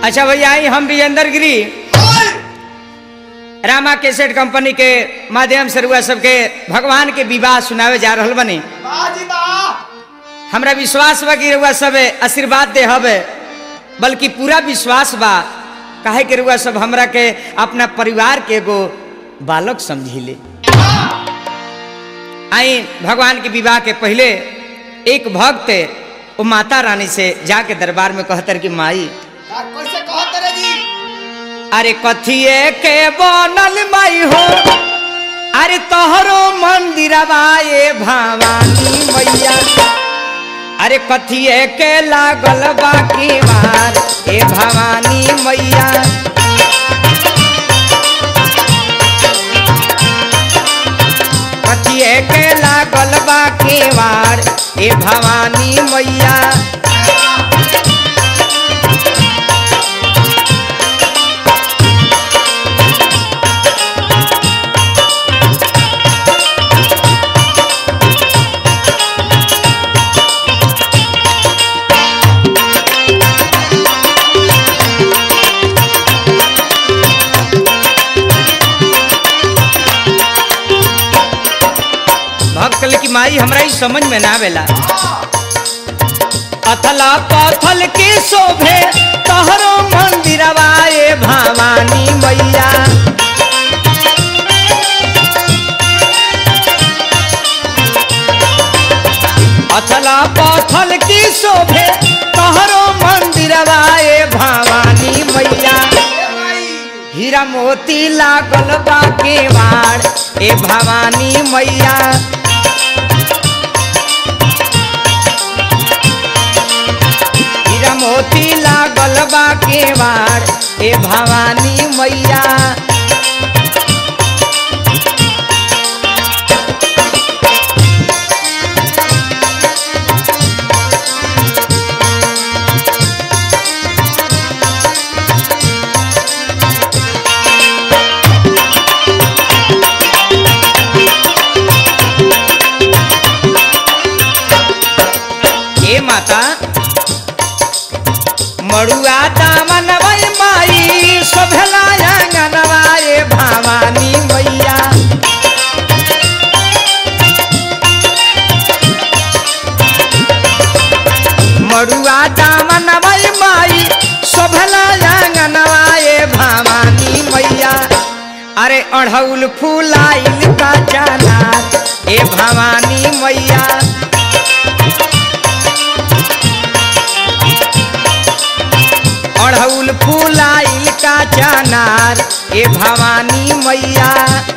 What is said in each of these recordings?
अच्छा भैया आई हम विजेंद्र गिरी रामा केसेट कंपनी के माध्यम से रुआ सबके भगवान के विवाह सुनावे जा रहल बनी बाजी बा हमरा विश्वास बा कि रुआ सब आशीर्वाद दे हवे बल्कि पूरा विश्वास बा काहे कि रुआ सब हमरा के अपना परिवार के एगो बालक समझिले आई भगवान के विवाह के पहले एक भक्त वो माता रानी से जाके दरबार में कहतर कि माई का कैसे कहत रे जी अरे कथिए के बनल माई हो अरे तोहरो मंदिरवा ये भवानी मैया अरे कथिए के लागल बाकी मार ए भवानी मैया कथिए के लागल बाकी मार ए भवानी मैया भक्त कहले कि माई हमरा ई समझ में ना आवेला अथला पथल के शोभे तोहरो मंदिरवा ए भवानी मैया अथला पथल की शोभे तोहरो मंदिरवा ए भवानी मैया ए भाई हीरा मोती लागल बा केवाड़ ए भवानी मैया हीरा मोती लागल बा केवाड़ ए भवानी मैया ए माता मड़ुआ दामन वै माई शोभला आंगनवा ए भवानी मैया मड़ुआ दामन वै माई शोभला आंगनवा ए भवानी मैया अरे अढ़ौल फूलाइल का जाना ए भवानी मैया अढ़ौल फूलाइल का चनार ए भवानी मैया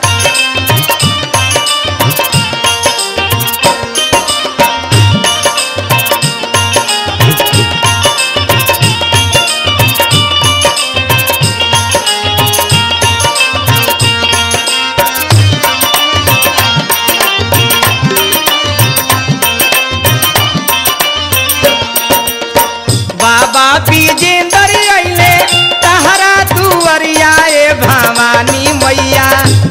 बाबा विजेंद्र अइले तहरा दुअरिया ए भवानी मैया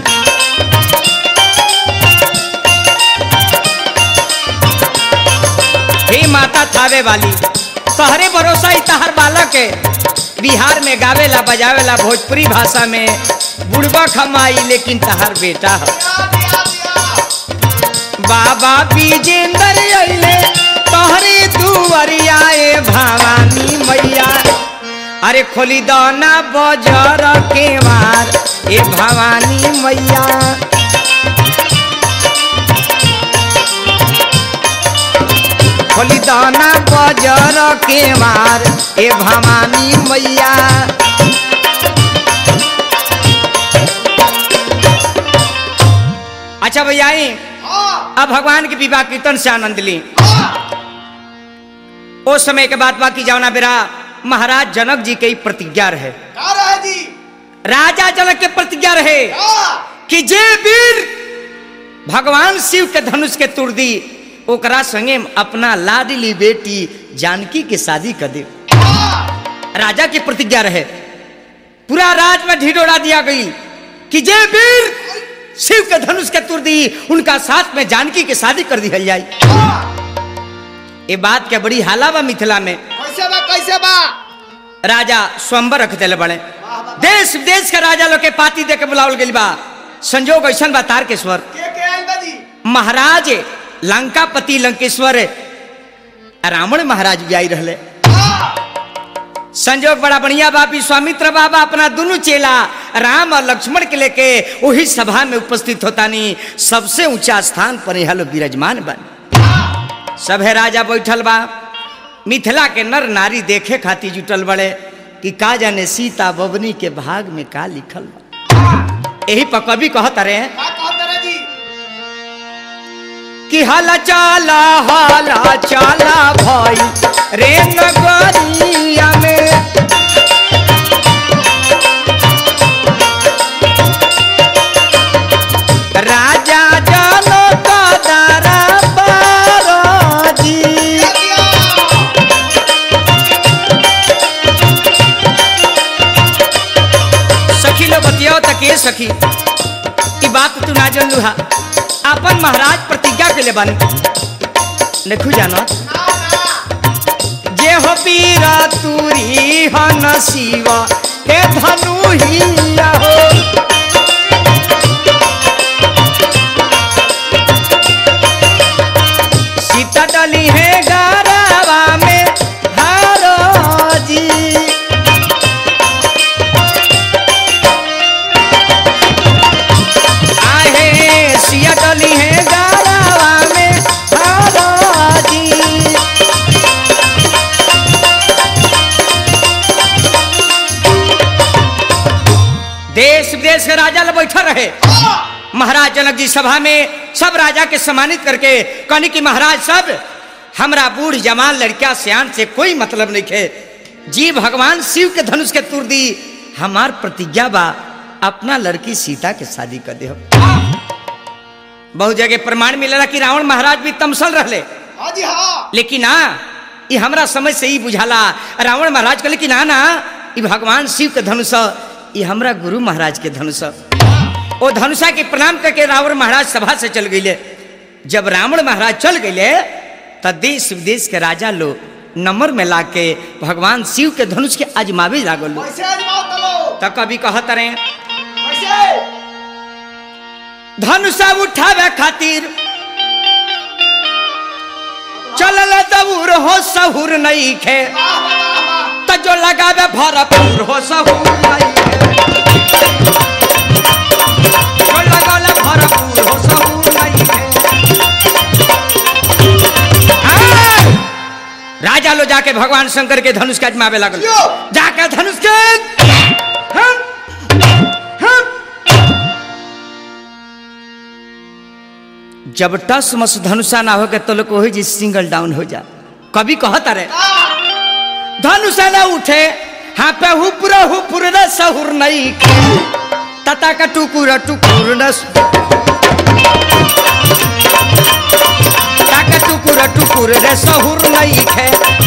हे माता थावे वाली तहरे भरोसा ही तहर बालक है बिहार में गावेला बजावेला भोजपुरी भाषा में बुढ़बा खमाई लेकिन तहर बेटा है दिया दिया दिया बाबा विजेंद्र अइले तोहरे दुवरिया ए भवानी मैया अरे खोली दाना बजर के मार ए भवानी मैया खोली दाना बजर के मार ए भवानी मैया अच्छा भैया आई हां अब भगवान के विवाह कीर्तन से आनंद ली हां उस समय के बाद बाकी जावना बेरा महाराज जनक जी के ही प्रतिज्ञा रहे का रहे जी राजा जनक के प्रतिज्ञा रहे हां कि जे वीर भगवान शिव के धनुष के तुर दी ओकरा संगे अपना लाडली बेटी जानकी के शादी कर दे हां राजा की प्रतिज्ञा रहे पूरा राज में ढिढोरा दिया गई कि जे वीर शिव के धनुष के तुर दी उनका साथ में जानकी के शादी कर दी जाए हां ये बात के बड़ी हाला बा मिथिला में कैसे बा कैसे बा राजा स्वयंवर रख दिले बड़े वाह वाह देश विदेश के राजा लोग के पाती दे के बुलावल गइल बा संजोग ऐसन बा तारकेश्वर के के आइल बा जी महाराज लंकापति लंकेश्वर रावण महाराज भी आई रहले हाँ संजोग बड़ा बढ़िया बा विश्वामित्र बाबा अपना दोनों चेला राम और लक्ष्मण के लेके वही सभा में उपस्थित होतानी सबसे ऊंचा स्थान पर यहाँ लोग विराजमान बन सभे राजा बैठल बा मिथिला के नर नारी देखे खातिर जुटल बड़े कि का जाने सीता बबनी के भाग में का लिखल बा यही पर कवि कहत रहे का कहत रे जी कि हला चाला हला चाला भाई रे नगरिया में राजा जानो कदरा बारोजी सखी लो बतियाओ तक ये सखी ई बात तू ना जानलू हा अपन महाराज प्रतिज्ञा के ले बन देखू जानो जे हो पीरा तुरी हन शिव हे धनु हिया हो सीता डली है गारावा में हारो जी आहे सिया डली है गारावा में हारो जी देश विदेश के राजा लोग बैठा रहे महाराज जनक जी सभा में सब राजा के सम्मानित करके कहनी कि महाराज सब हमरा बूढ़ जवान लड़किया सियान से कोई मतलब नहीं है जी भगवान शिव के धनुष के तुर दी हमार प्रतिज्ञा बा अपना लड़की सीता के शादी कर दे बहुत जगह प्रमाण मिलेला कि रावण महाराज भी तमसल रहले हाँ जी हाँ लेकिन ना ये हमरा समझ से ही बुझाला रावण महाराज कहले कि ना ना ये भगवान शिव के धनुष ह, ये हमरा गुरु महाराज के धनुष ह। ओ धनुषा के प्रणाम करके रावण महाराज सभा से चल गईले जब रावण महाराज चल गईले त देश विदेश के राजा लोग नंबर में ला के भगवान शिव के धनुष के आजमावे लागल लोग। कैसे आजमाओ तलो त कभी कहत रहे कैसे धनुषा उठावे खातिर चलल दबूर हो सहूर नहीं खे वाह वाह वाह त जो लगावे भरपूर हो सहूर नहीं खे जो लगावे भरपूर हो सहूर नहीं खे आय! राजा लो जाके भगवान शंकर के धनुष के आजमावे लगल यो! जाके धनुष के हम हम जब टस मस धनुषा ना हो के तो लोग वही जी सिंगल डाउन हो जा कभी कहता रहे धनुषा ना उठे हाँ पे हुपुर हुपुर न सहुर नहीं तता का टुकुर टुकुर न ताका टुकुर टुकुर रे सहुर नहीं खे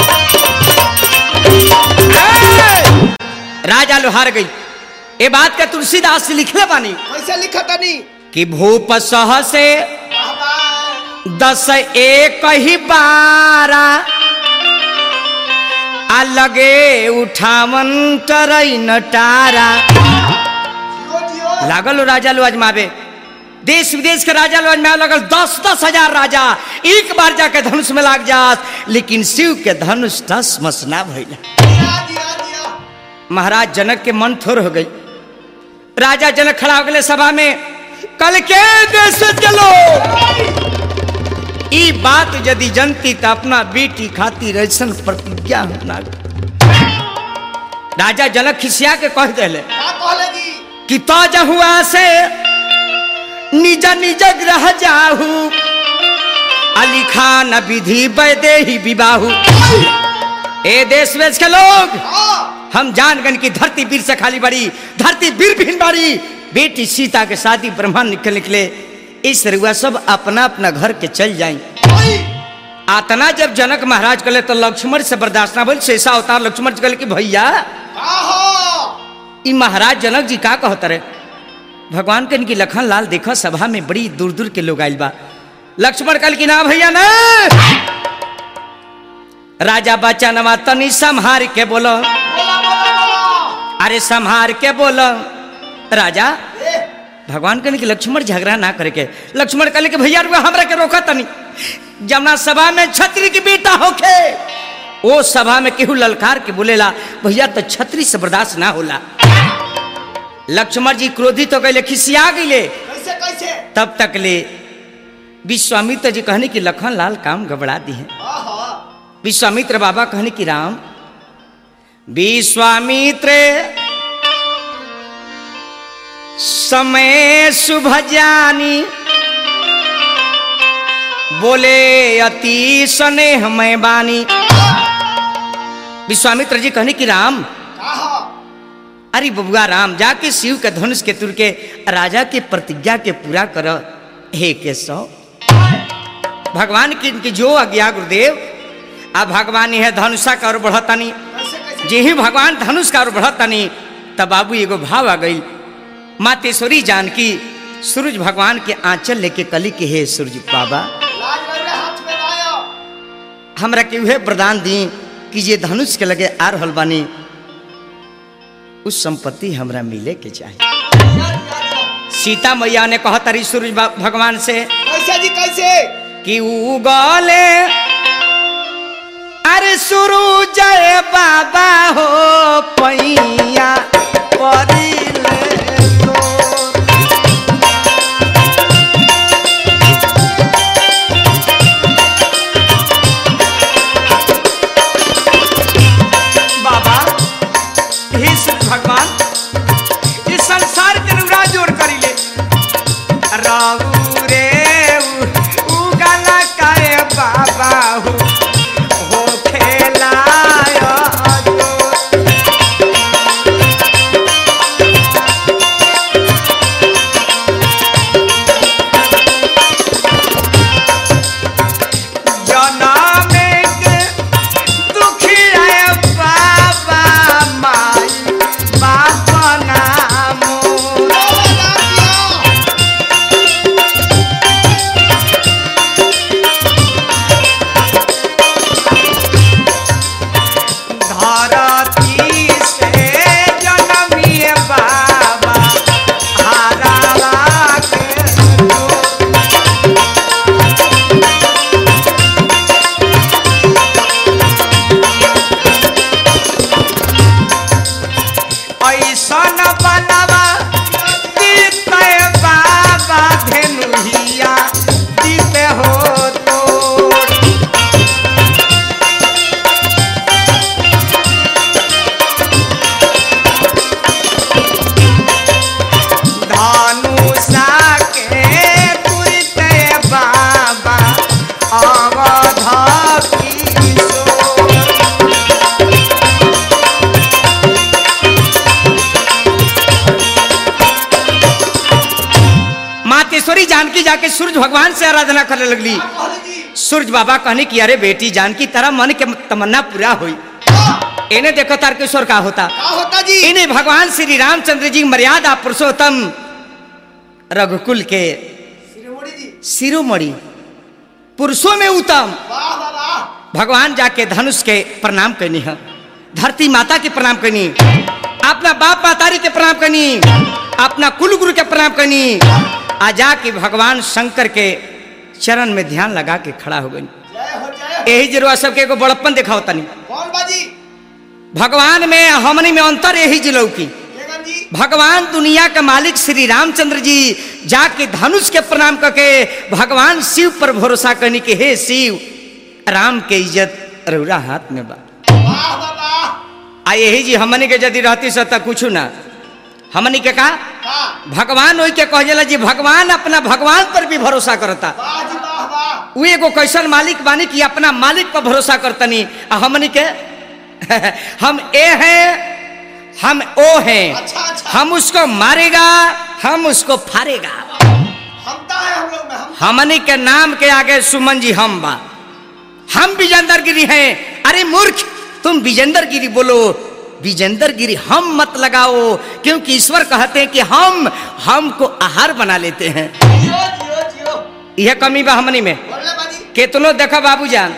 ए! राजा लो हार गई ये बात का तुलसीदास लिखले बानी कैसे लिखा तनी कि भूप सह से वाह वाह दस एक ही बारा आ लगे उठावन तरई नटारा जियो जियो लागल हो राजा लो आजमावे देश विदेश के राजा लो आजमावे लगल दस दस हजार राजा एक बार जाके धनुष में लाग जात लेकिन शिव के धनुष दस मस ना भइला जिया जिया जिया महाराज जनक के मन थोर हो गई राजा जनक खड़ा हो गए सभा में कल के देश चलो ई बात यदि जनती तो अपना बेटी खातिर ऐसा प्रतिज्ञा होना राजा जनक खिसिया के कह दिले का कहले जी कि तो जहुआ से निज निज ग्रह जाहू अली खान विधि वैदेही विबाहू ए देश वेश के लोग हाँ हम जान गन की धरती वीर से खाली बड़ी धरती वीर भिन बड़ी बेटी सीता के शादी ब्रह्मा निकल निकले इस रुआ सब अपना अपना घर के चल जाई भाई आतना जब जनक महाराज कले तो लक्ष्मण से बर्दाश्त ना बोल शेषा अवतार लक्ष्मण जी कहले कि भैया का हो ई महाराज जनक जी का कहत रहे भगवान के इनकी लखन लाल देखो सभा में बड़ी दूर दूर के लोग आइल बा लक्ष्मण कल की ना भैया ना राजा बचनवा तनी संहार के बोलो बोला बोला बोला अरे संहार के बोलो राजा ए भगवान कहने कि लक्ष्मण झगड़ा ना करे के लक्ष्मण कहले कि भैया रुआ हमरा के रोका तनी जमुना सभा में छत्री की बेटा होके ओ सभा में केहू ललकार के बोलेला भैया तो छत्री से बर्दाश्त ना होला लक्ष्मण जी क्रोधित हो गए खिसिया गईले कैसे कैसे तब तक ले विश्वामित्र जी कहने की लखन लाल काम गबड़ा दी है आहा विश्वामित्र बाबा कहने की राम विश्वामित्र समय शुभ जानी बोले अति स्नेह मैं बानी विश्वामित्र जी कहने की राम आहा अरे बबुआ राम जाके शिव के धनुष के तुर के राजा के प्रतिज्ञा के पूरा कर हे केशव भगवान की इनकी जो आज्ञा गुरुदेव अब भगवान यह धनुषा का और बढ़तनी कैसे कैसे जे ही भगवान धनुष का और बढ़तनी तब बाबू एगो भाव आ गई मातेश्वरी जानकी सूरज भगवान के आंचल लेके कली के हे सूरज बाबा लाज रहे हाथ में लाया हमरा के उहे वरदान दी कि जे धनुष के लगे आ रहल बानी उस संपत्ति हमरा मिले के चाहिए यार यार यार। सीता मैया ने कहा तारी सूरज बा- भगवान से कैसे जी कैसे कि उगले अरे सूरज बाबा हो पैया परिले तोर। बाबा हे सूरज भगवान इस संसार के अनुरा जोड़ करी ले राहु रे उ- उगला काय बाबा हो हो खेलाय जो। जनमे के दुखिया बाबा माई बाप नामो बोला लाज दिया धरती से जनमिए बाबा हारा के जो। ऐसन बनवा दीते बाबा धेनुहिया दीते हो तो धनुषा के तुरते बाबा अवध किशोर मातेश्वरी जानकी जाके सूरज भगवान से आराधना करने लगली कहले जी सूरज बाबा कहने की अरे बेटी जानकी तेरा मन के तमन्ना पूरा हुई हाँ, इन्हें देखो तारकेश्वर का होता का होता जी इन्हें भगवान श्री रामचंद्र जी मर्यादा पुरुषोत्तम रघुकुल के श्रीमोड़ी जी शिरोमणि पुरुषों में उत्तम वाह वाह वाह भगवान जाके धनुष के प्रणाम करनी है धरती माता के प्रणाम करनी अपना बाप मातारी के प्रणाम करनी अपना कुल गुरु के प्रणाम करनी आ जाके भगवान शंकर के चरण में ध्यान लगा के खड़ा हो गई जय हो जय हो यही जरूर सबके एगो बड़प्पन दिखाओ तनी कौन बाजी भगवान में हमनी में अंतर यही जिलो की बेगम जी भगवान दुनिया के मालिक श्री रामचंद्र जी जाके धनुष के प्रणाम करके भगवान शिव पर भरोसा करने के हे शिव राम के इज्जत रौरा हाथ में बा वाह वाह वाह आ यही जी हमनी के यदि रहती सत कुछ ना हमनी के का का भगवान वही के कह जी भगवान अपना भगवान पर भी भरोसा करता वाह जी वाह वाह उ एगो कैसन मालिक बानी कि अपना मालिक पर भरोसा करतनी आ हमनी के हम ए हैं हम ओ हैं अच्छा अच्छा हम उसको मारेगा हम उसको फाड़ेगा हमता है हम लोग में हम हमनी के नाम के आगे सुमन जी हम बा हम विजेंदर गिरी हैं अरे मूर्ख तुम विजेंदर गिरी बोलो विजेंदर गिरी हम मत लगाओ क्योंकि ईश्वर कहते हैं कि हम हमको आहार बना लेते हैं जियो जियो जियो यह कमी बा हमनी में बोले बाजी केतनो देखा बाबूजान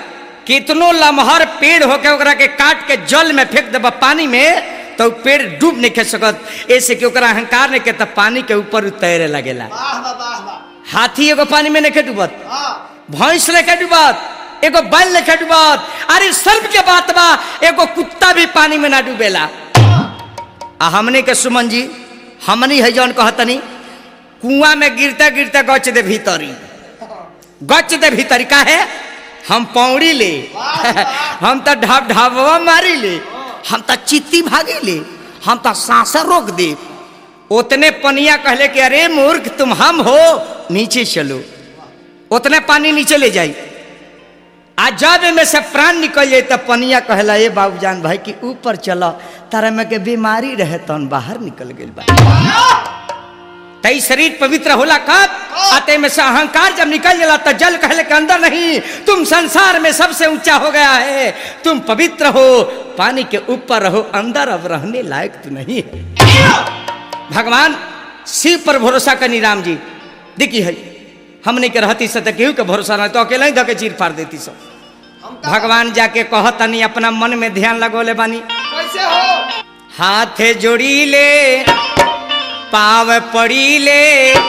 कितनो लमहर पेड़ होके ओकरा के काट के जल में फेंक देबा पानी में तो उ पेड़ डूब नहीं खे सकत ऐसे कि ओकरा अहंकार नहीं के तब पानी के ऊपर उ तैरे लगेला वाह वाह वाह वाह हाथी एगो पानी में नहीं डूबत हाँ भैंस लेके डूबत एगो बैल लेके डूबत अरे सर्प के बात बा एगो कुत्ता भी पानी में ना डूबेला आ हमने के सुमन जी हमनी है जौन कहतनी कुआं में गिरते गिरते गच दे भीतरी गच दे भीतरी का है हम पौड़ी ले हम तो ढाब ढाबवा मारी ले हम तो चित्ती भागी ले हम तो सांसा रोक दे उतने पनिया कहले कि अरे मूर्ख तुम हम हो नीचे चलो उतने पानी नीचे ले जाई आ जब में से प्राण निकल जाए तब पनिया कहला ए बाबूजान भाई कि ऊपर चलो तारा में के बीमारी रहे तन बाहर निकल गई बा तई शरीर पवित्र होला कब आते में से अहंकार जब निकल जाला तो जल कहले के अंदर नहीं तुम संसार में सबसे ऊंचा हो गया है तुम पवित्र हो पानी के ऊपर रहो अंदर अब रहने लायक तो नहीं है भगवान शिव पर भरोसा करनी राम जी देखी है हमने के रहती से तो केहू के भरोसा नहीं तो अकेला ही धके चीर फाड़ देती सब हम तो भगवान जाके कहतनी अपना मन में ध्यान लगोले बानी कैसे हो हाथ जोड़ी ले पाव पड़ी ले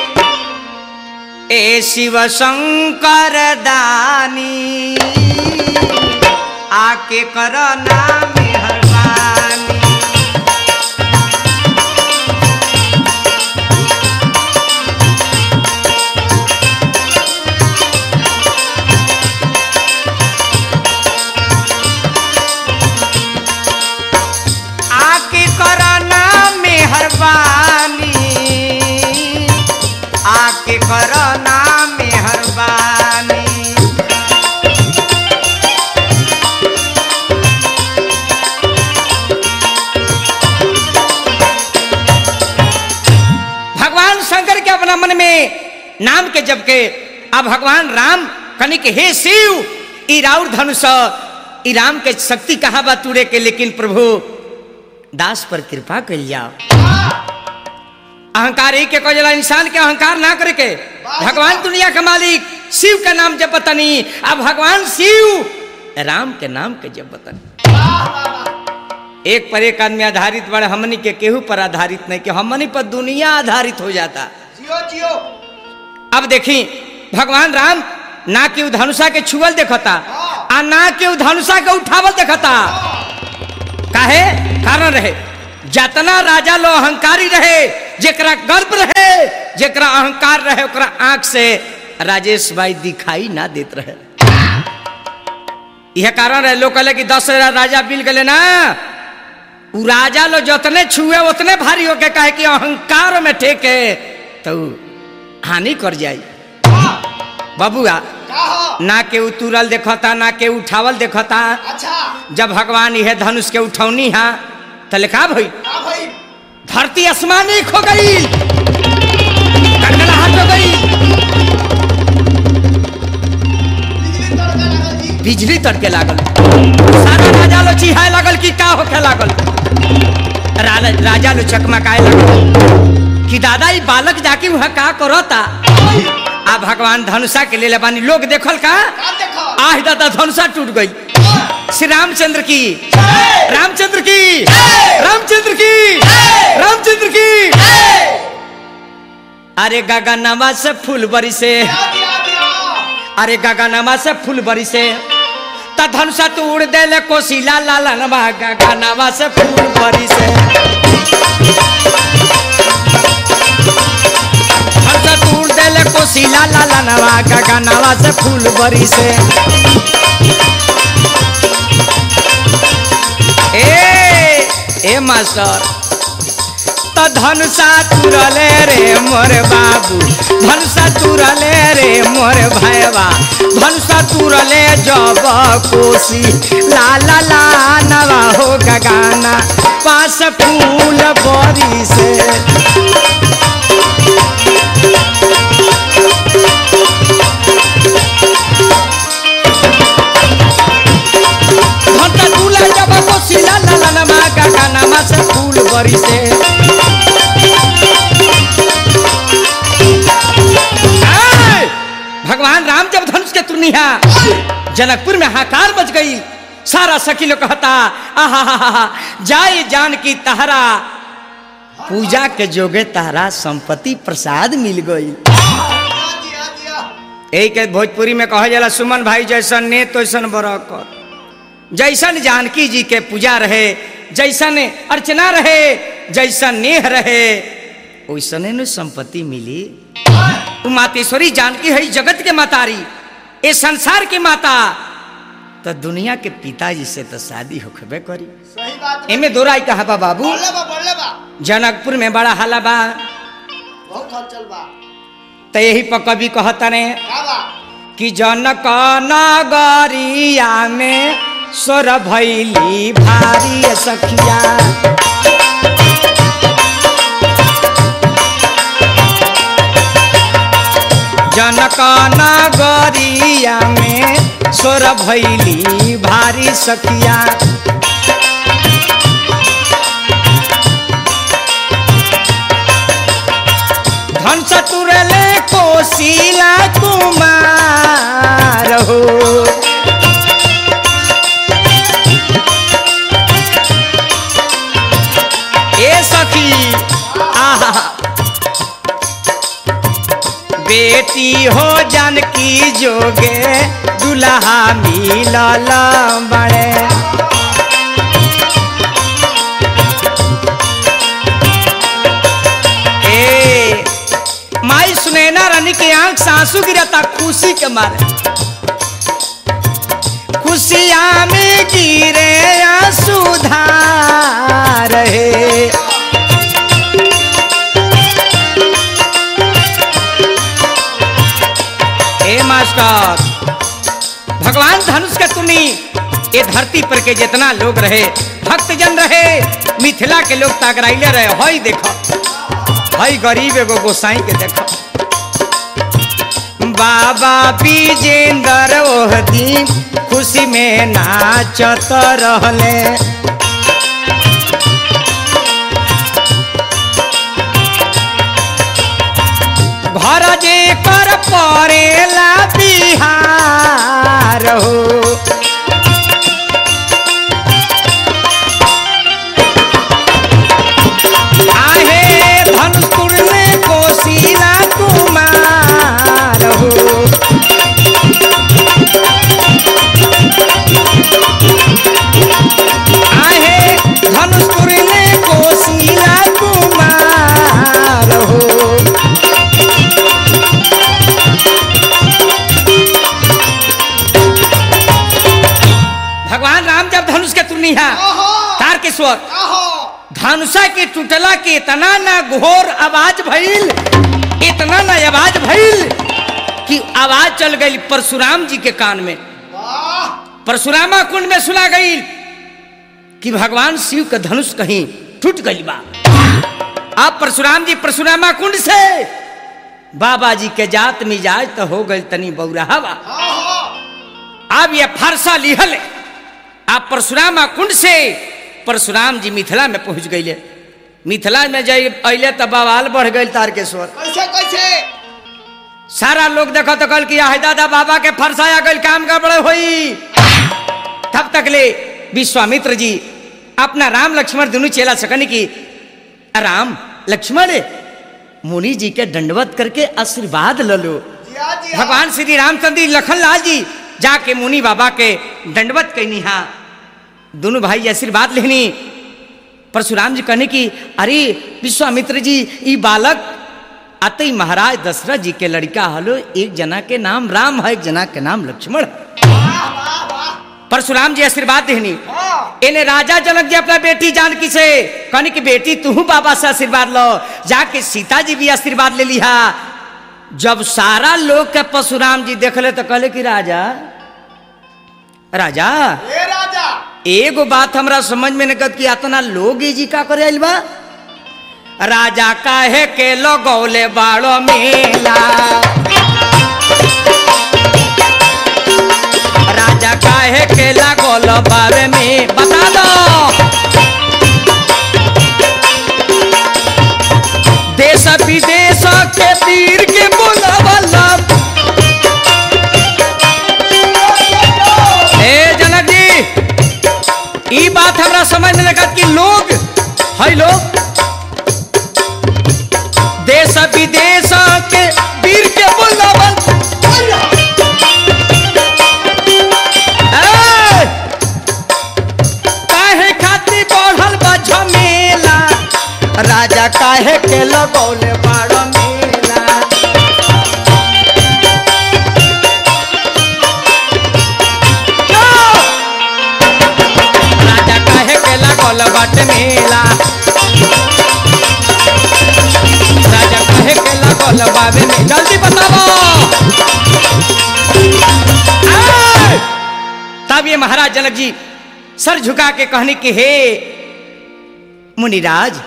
ए शिव शंकर दानी आके करो ना मेहरबानी आके करो ना मेहरबानी आके करो ना मेहरबानी भगवान शंकर के अपना मन में नाम के जब के अब भगवान राम कनिक हे शिव ई राउर धनुष ई राम के शक्ति कहा बा तुरे के लेकिन प्रभु दास पर कृपा कर जाओ अहंकार एक के कजला इंसान के अहंकार ना करे के भगवान दुनिया का मालिक शिव का नाम जब बतनी अब भगवान शिव राम के नाम के जब बतनी वाह वाह वाह एक पर एक आदमी आधारित बड़े हमनी के केहू पर आधारित नहीं कि हमनी पर दुनिया आधारित हो जाता जियो जियो अब देखी भगवान राम ना के उ धनुषा के छुअल देखता आ ना के उ धनुषा के उठावल देखता काहे कारण रहे जतना राजा लो अहंकारी रहे जेकरा गर्व रहे जेकरा अहंकार रहे ओकरा आंख से राजेश भाई दिखाई ना देत रहे यह कारण रहे लोग कहले कि दस राजा बिल गए ना उ राजा लो जतने छुए उतने भारी होके कहे कि अहंकार में ठेके तो उ हानि कर जाई बबुआ का हो ना के उतुरल देखता ना के उठावल देखता अच्छा जब भगवान यह धनुष के उठौनी हा तो लिखा भई का भाई धरती आसमान एक हो गई गड़गड़ाहट हो गई बिजली तड़का लगल जी बिजली तड़के लागल सारा राजा लो चिहाए लागल कि का होखे लागल रा- राजा लो चकमकाए लागल कि दादा ई बालक जाके वहाँ का करता आ भगवान धनुषा के ले बानी लोग देखल का का देखो आह दादा धनुषा टूट गई श्री रामचंद्र की रामचंद्र की रामचंद्र की रामचंद्र की अरे गगनमा से फूल बरी से दिया दिया दिया अरे गगनमा से फूल बरी से त धनुषा तू उड़ दे ले कोशिला लाला नमा गगनमा से फूल बरी से धनुषा तू उड़ दे ले कोशिला लाला नमा गगनमा से फूल बरी से ए ए मास्टर त धनुषा तुरले रे मोर बाबू धनुषा तुरले रे मोर भाईवा धनुषा तुरले जब कोसी ला ला ला नवा हो गगाना पास फूल बरी से धनुषा तुला जब कोसी ला ला ला नवा गगाना पास फूल बरी से ए! भगवान राम जब धनुष के तुनिया जनकपुर में हाकार बच गई सारा सखी लोग कहता आहा जाए जान की तहरा पूजा के जोगे तहरा संपत्ति प्रसाद मिल गई दिया दिया दिया यही के भोजपुरी में कहा जाला सुमन भाई जैसन ने तैसन बरकत जैसन जानकी जी के पूजा रहे जैसन अर्चना रहे जैसन नेह रहे वैसने न संपत्ति मिली तू मातेश्वरी जानकी है जगत के मातारी ए संसार की माता तो दुनिया के पिताजी से तो शादी होखबे करी सही बात बा। एमे दोराई कहा बा बाबू बोले बा बोले बा जनकपुर में बड़ा हाला बा बहुत हलचल बा तो यही पर कवि कहता ने का बा कि जनक नगरिया में स्वर भैली भारी सखिया जनक नगरिया में स्वर भैली भारी सखिया धन चतुरले कोशिला कुमार हो ए सखी आहा बेटी हो जानकी जोगे दुल्हा मिलल बड़े ए माई सुनैना रानी के आंख से आंसू गिरता खुशी के मारे खुशिया में गिरे आंसू धार है ए मास्टर भगवान धनुष के तुनी ये धरती पर के जितना लोग रहे भक्तजन रहे मिथिला के लोग तागराइले रहे हई देखो हई गरीब एगो गोसाई के देखो बाबा विजेंद्र ओह दिन खुशी में नाचत रहले घर जे कर परेला बिहार हो आहे धनुपुर में कोशिला कुमार हो आहे धनुपुर में कोशिला कुमार हो भगवान राम जब धनुष के तुनिया ओहो तार के स्वर ओहो धनुषा के टूटला के इतना ना घोर आवाज भइल इतना ना आवाज भइल कि आवाज चल गई परशुराम जी के कान में वाह परशुरामा कुंड में सुना गई कि भगवान शिव का धनुष कहीं टूट गई बा अब परशुराम जी परशुरामा कुंड से बाबा जी के जात मिजाज तो हो गई तनी बौराहवा ओहो अब ये फरसा लिहल आप परशुरामा कुंड से परशुराम जी मिथिला में पहुंच गए मिथिला में जाए अले तो बवाल बढ़ गई तारकेश्वर कैसे कैसे सारा लोग देखो तो कल किया है दादा बाबा के फरसाया गई काम गड़बड़ हुई तब तक ले विश्वामित्र जी अपना राम लक्ष्मण दोनों चेला सकन की राम लक्ष्मण मुनि जी के दंडवत करके आशीर्वाद ल लो जिया जिया भगवान श्री रामचंद्र जी लखन लाल जी जाके मुनि बाबा के दंडवत कहनी हा दोनों भाई आशीर्वाद लेनी परशुराम जी कहने की अरे विश्वामित्र जी ई बालक अतई महाराज दशरथ जी के लड़का हलो एक जना के नाम राम है एक जना के नाम लक्ष्मण है। वाह वाह वाह परशुराम जी आशीर्वाद देनी हाँ इन्हें राजा जनक जी अपना बेटी जानकी से कहने की बेटी तू बाबा से आशीर्वाद लो जाके सीता जी भी आशीर्वाद ले लिहा जब सारा लोग के परशुराम जी देखले तो कहले कि राजा राजा ए राजा एगो बात हमरा समझ में नहीं कि इतना लोग ई जी का करे आइल बा राजा काहे के लगौले बाड़ो मेला राजा काहे के लगौल बारे में बता दो देश विदेश के वीर के बोलावला ई बात हमरा समझ में लगा कि लोग है लोग देश विदेश के वीर के बुलावल ए! काहे खातिर बढ़ल बा झमेला राजा काहे के लगौले बाड़ मेला जो! राजा काहे के लगौले बाटे मेला राजा काहे के लगौले बाबे में जल्दी बताओ ए! तब ये महाराज जनक जी सर झुका के कहने के हे मुनिराज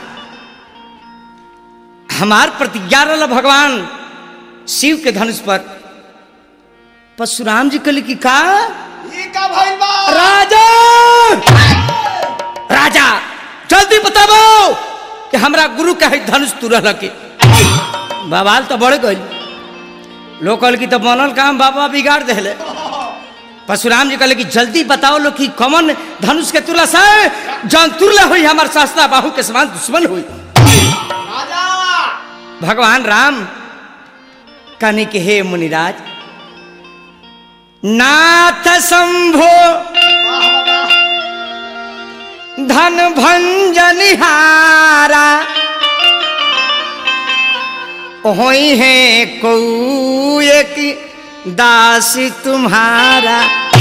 हमार प्रतिज्ञा रहा भगवान शिव के धनुष पर परशुराम जी कल की का ई का भइल बा राजा राजा जल्दी बताबो कि हमरा गुरु के है धनुष तुरल के बवाल तो बढ़ गई लोग कहल की तो बनल काम बाबा बिगाड़ देले परशुराम जी कहले कि जल्दी बताओ लोग कि कमन धनुष के तुला से जौन तुरला हुई हमार शास्त्रा बाहु के समान दुश्मन हुई राजा भगवान राम कहने के हे मुनिराज नाथ शंभो वाह वाह धन भंजनिहारा होई है को एक दासी तुम्हारा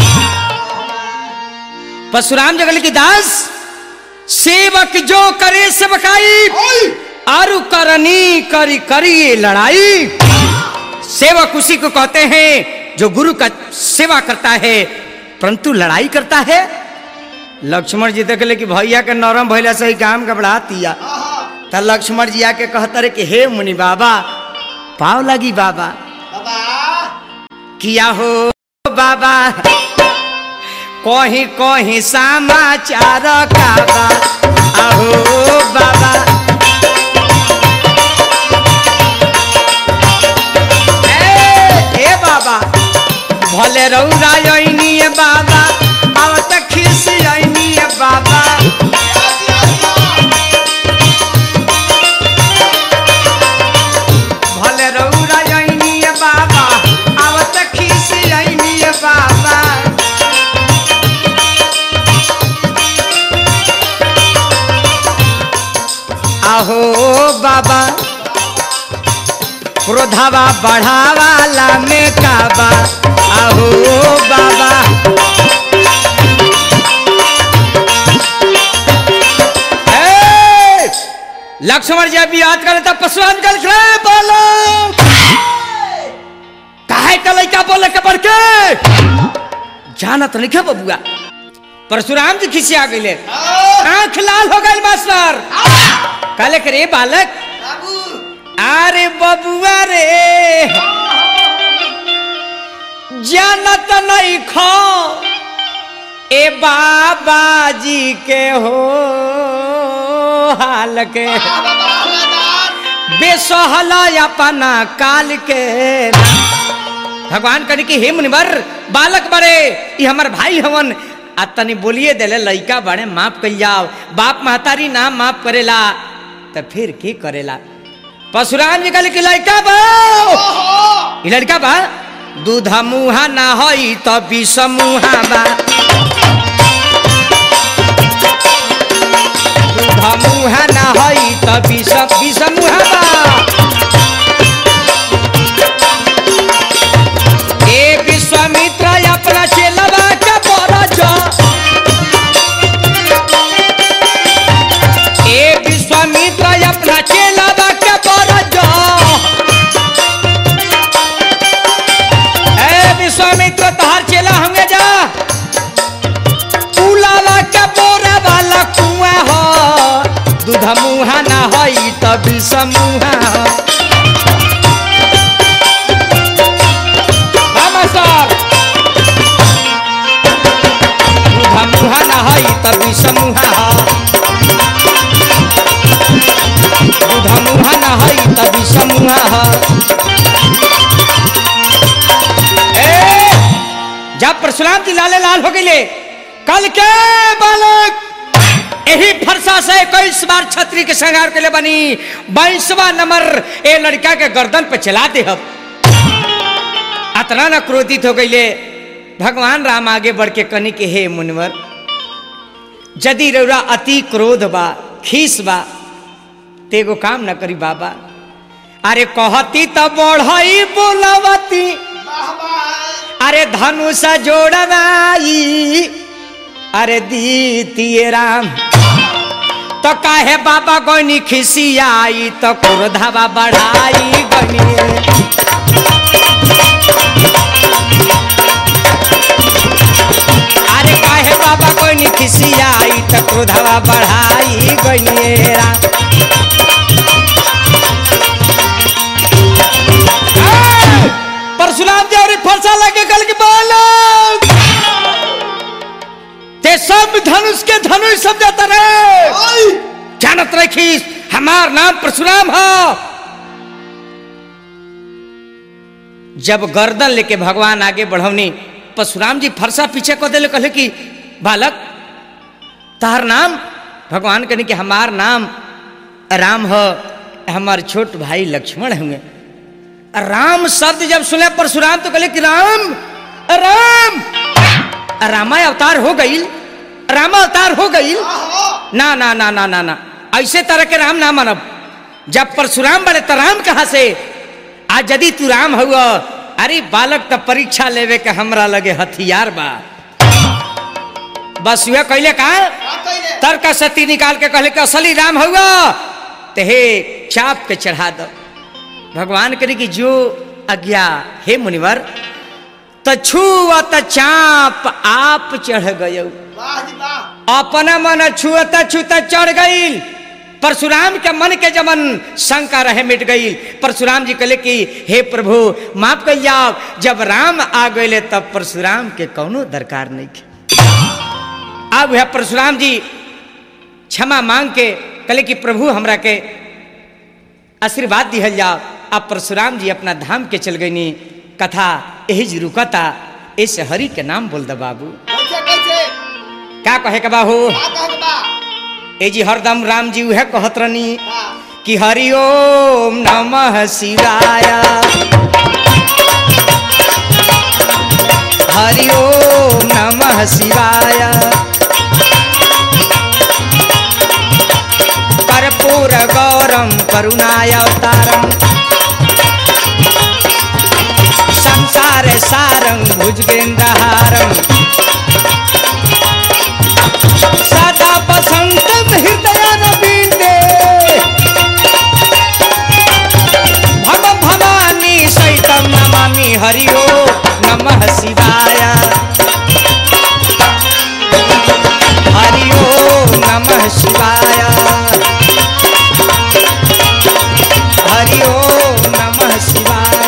परशुराम जगल की दास सेवक जो करे सेवकाई ओए आरु करनी करी करी ये लड़ाई सेवक उसी को कहते हैं जो गुरु का सेवा करता है परंतु लड़ाई करता है लक्ष्मण जी देख ले कि भैया के नरम भैला से ही काम घबरा दिया आहा त लक्ष्मण जी आके कहता रे कि हे मुनि बाबा पाव लगी बाबा बाबा किया हो बाबा कहीं कहीं समाचार का बा आहो बाबा ए, ए बाबा भले रौरा अइनी बाबा अब तक खिस अइनी बाबा भले रौरा अइनी बाबा अब तक खिस अइनी बाबा आहो बाबा क्रोधावा बढ़ावाला में काबा आहो बाबा ए! लक्ष्मण जी अभी याद करे तब परशुराम जल खड़े बोलो काहे का लइका बोले के बढ़ के जानत नहीं के बबुआ परशुराम जी खिसिया गइले आंख लाल हो गई मास्टर कहले के रे बालक बाबू अरे बबुआ रे जानत नहीं खो ए बाबा जी के हो हाल के बाबा राजा बेसहला अपना काल के भगवान कहे कि हे मुनिवर बालक बड़े ये हमर भाई हवन आ तनी बोलिए देले लइका बड़े माफ कल जाओ बाप महतारी नाम माफ करेला तो फिर की करेला परशुराम जी कहले कि लइका बा ओहो ई लड़का बा दूध मुहा ना हई तो विष मुहा बा दूध मुहा ना हई तो विष विष मुहा बा ए विश्वामित्र अपना चेलवा के बरज ए विश्वामित्र अपना चेलवा के बरज ए विश्वामित्र तहार चेला होंगे जा उलावा के बोरा वाला कुआं हो दूध मुहा ना हई त विष मुहा हो हाँ, मास्टर दूध मुहा ना हई त विष मुहा हो दूध मुहा ना हई त विष मुहा हो ए, जब परशुराम जी लाले लाल हो गए कल के बालक यही फरसा से इक्कीस बार छतरी के श्रृंगार के लिए बनी बाईसवा नंबर ए लड़का के गर्दन पे चला दे हम अतना न क्रोधित हो गईले भगवान राम आगे बढ़ के कनी के हे मुनवर यदि रौरा अति क्रोध बा खीस बा तेगो काम न करी बाबा अरे कहती तो बढ़ई बोलवती वाह वाह अरे धनुष जोड़वाई अरे दीतिए राम तो काहे बाबा गनी खिसियाई तो क्रोधवा बढ़ाई गनी अरे काहे बाबा गनी खिसियाई तो क्रोधवा बढ़ाई गनी राम परशुराम जी और फरसा लगे कल के बालक ते सब धनुष के धनुष सब जाता रहे ओए जानत रखी हमार नाम परशुराम है जब गर्दन लेके भगवान आगे बढ़वनी परशुराम जी फरसा पीछे को दिले कहले कि बालक तार नाम भगवान कहने कि हमार नाम राम है हमार छोट भाई लक्ष्मण होंगे राम शब्द जब सुने परशुराम तो कहले कि राम राम रामा अवतार हो गई रामा अवतार हो गई आहो ना ना ना ना ना ना ऐसे तरह के राम ना मानब जब परशुराम बड़े तो राम कहा से आज यदि तू राम हुआ अरे बालक तो परीक्षा लेवे के हमरा लगे हथियार बा बस यह कहले का का कइले तर्क सती निकाल के कहले कि असली राम हुआ ते हे चाप के चढ़ा दो भगवान करे कि जो आज्ञा हे मुनिवर त छुअत चाप आप चढ़ गयो वाह जी वाह अपना मन छुअत छुत चढ़ गई परशुराम के मन के जमन शंका रहे मिट गई परशुराम जी कहले कि हे प्रभु माफ कर जाओ जब राम आ गए तब परशुराम के कौनो दरकार नहीं के अब वह परशुराम जी क्षमा मांग के कहले कि प्रभु हमरा के आशीर्वाद दिहल जाओ अब परशुराम जी अपना धाम के चल गईनी कथा यही जी रुकता ऐसे हरि के नाम बोल दे बाबू कैसे कैसे का कहे के बाहू का कहे बा ए जी हरदम राम जी उहे कहत रहनी वाह कि हरि ओम नमः शिवाय हरि ओम नमः शिवाय कर्पूर गौरम करुणाय अवतारम संसार सारं भुजगेन्द्रहारम सदा बसंतम हृदय नवीने भव भवानी सहितम नमामि हरि ओम नमः शिवाय हरि ओम नमः शिवाय हरि ओम नमः शिवाय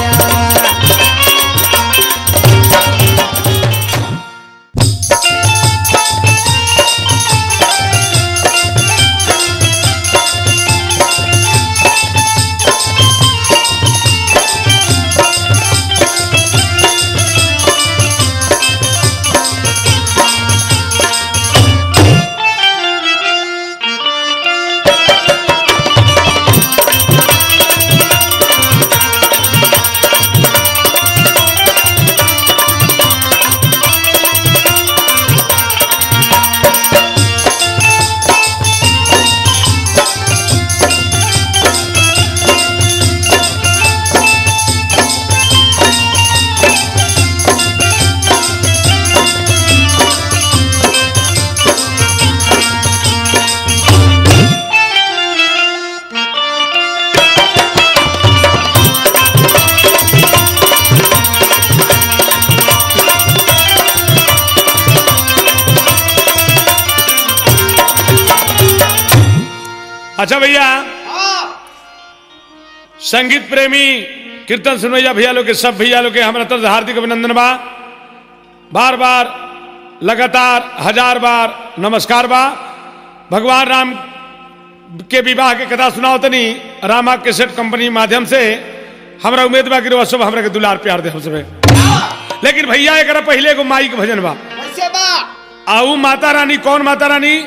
अच्छा भैया हाँ संगीत प्रेमी कीर्तन सुनैया भैया लोग के सब भैया लोग के हमारा तरफ से हार्दिक अभिनंदन बा बार बार लगातार हजार बार नमस्कार बा भगवान राम के विवाह के कथा सुनाओ तनी रामा केसेट कंपनी माध्यम से हमरा उम्मीद बा कि रउआ सब हमरा के दुलार प्यार दे हम सबे लेकिन भैया एक पहले एगो माई के भजन बा कैसे बा आऊ माता रानी कौन माता रानी कौन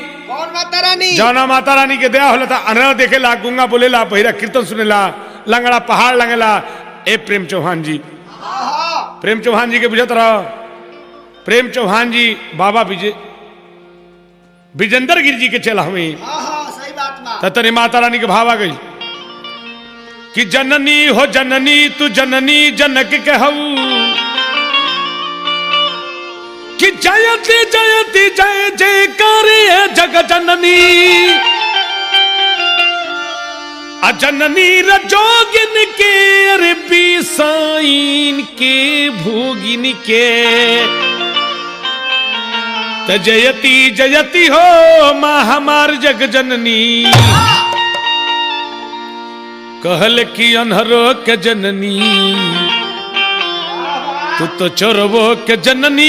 कौन माता रानी जौना माता रानी के दया होला था अनरा देखेला गुंगा बोलेला पहिरा कीर्तन सुनेला लंगड़ा पहाड़ लंगेला ए प्रेम चौहान जी आहा प्रेम चौहान जी के बुझत रहो प्रेम चौहान जी बाबा विजय विजेंद्र गिर जी के चला हमें आहा सही बात बा ततनी माता रानी के भाव आ गई कि जननी हो जननी तू जननी जनक के हऊ कि जयति जयति जय जय करे जग जननी अजननी रजोगिन के अरे बीसाइन के भोगिन के त जयति जयति हो माँ हमार जग जननी कहल कि अनहरो के जननी तू तो चोरबो के जननी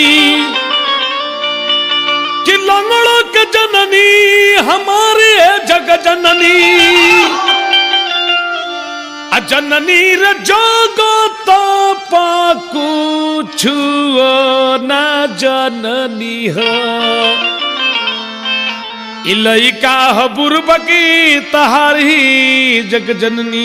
कि लंगड़ो के जननी हमारे जग जननी आ जननी रे जोगो तो पाकू छुओ ना जननी हो इलैका ह बुरबकी तहारी जग जननी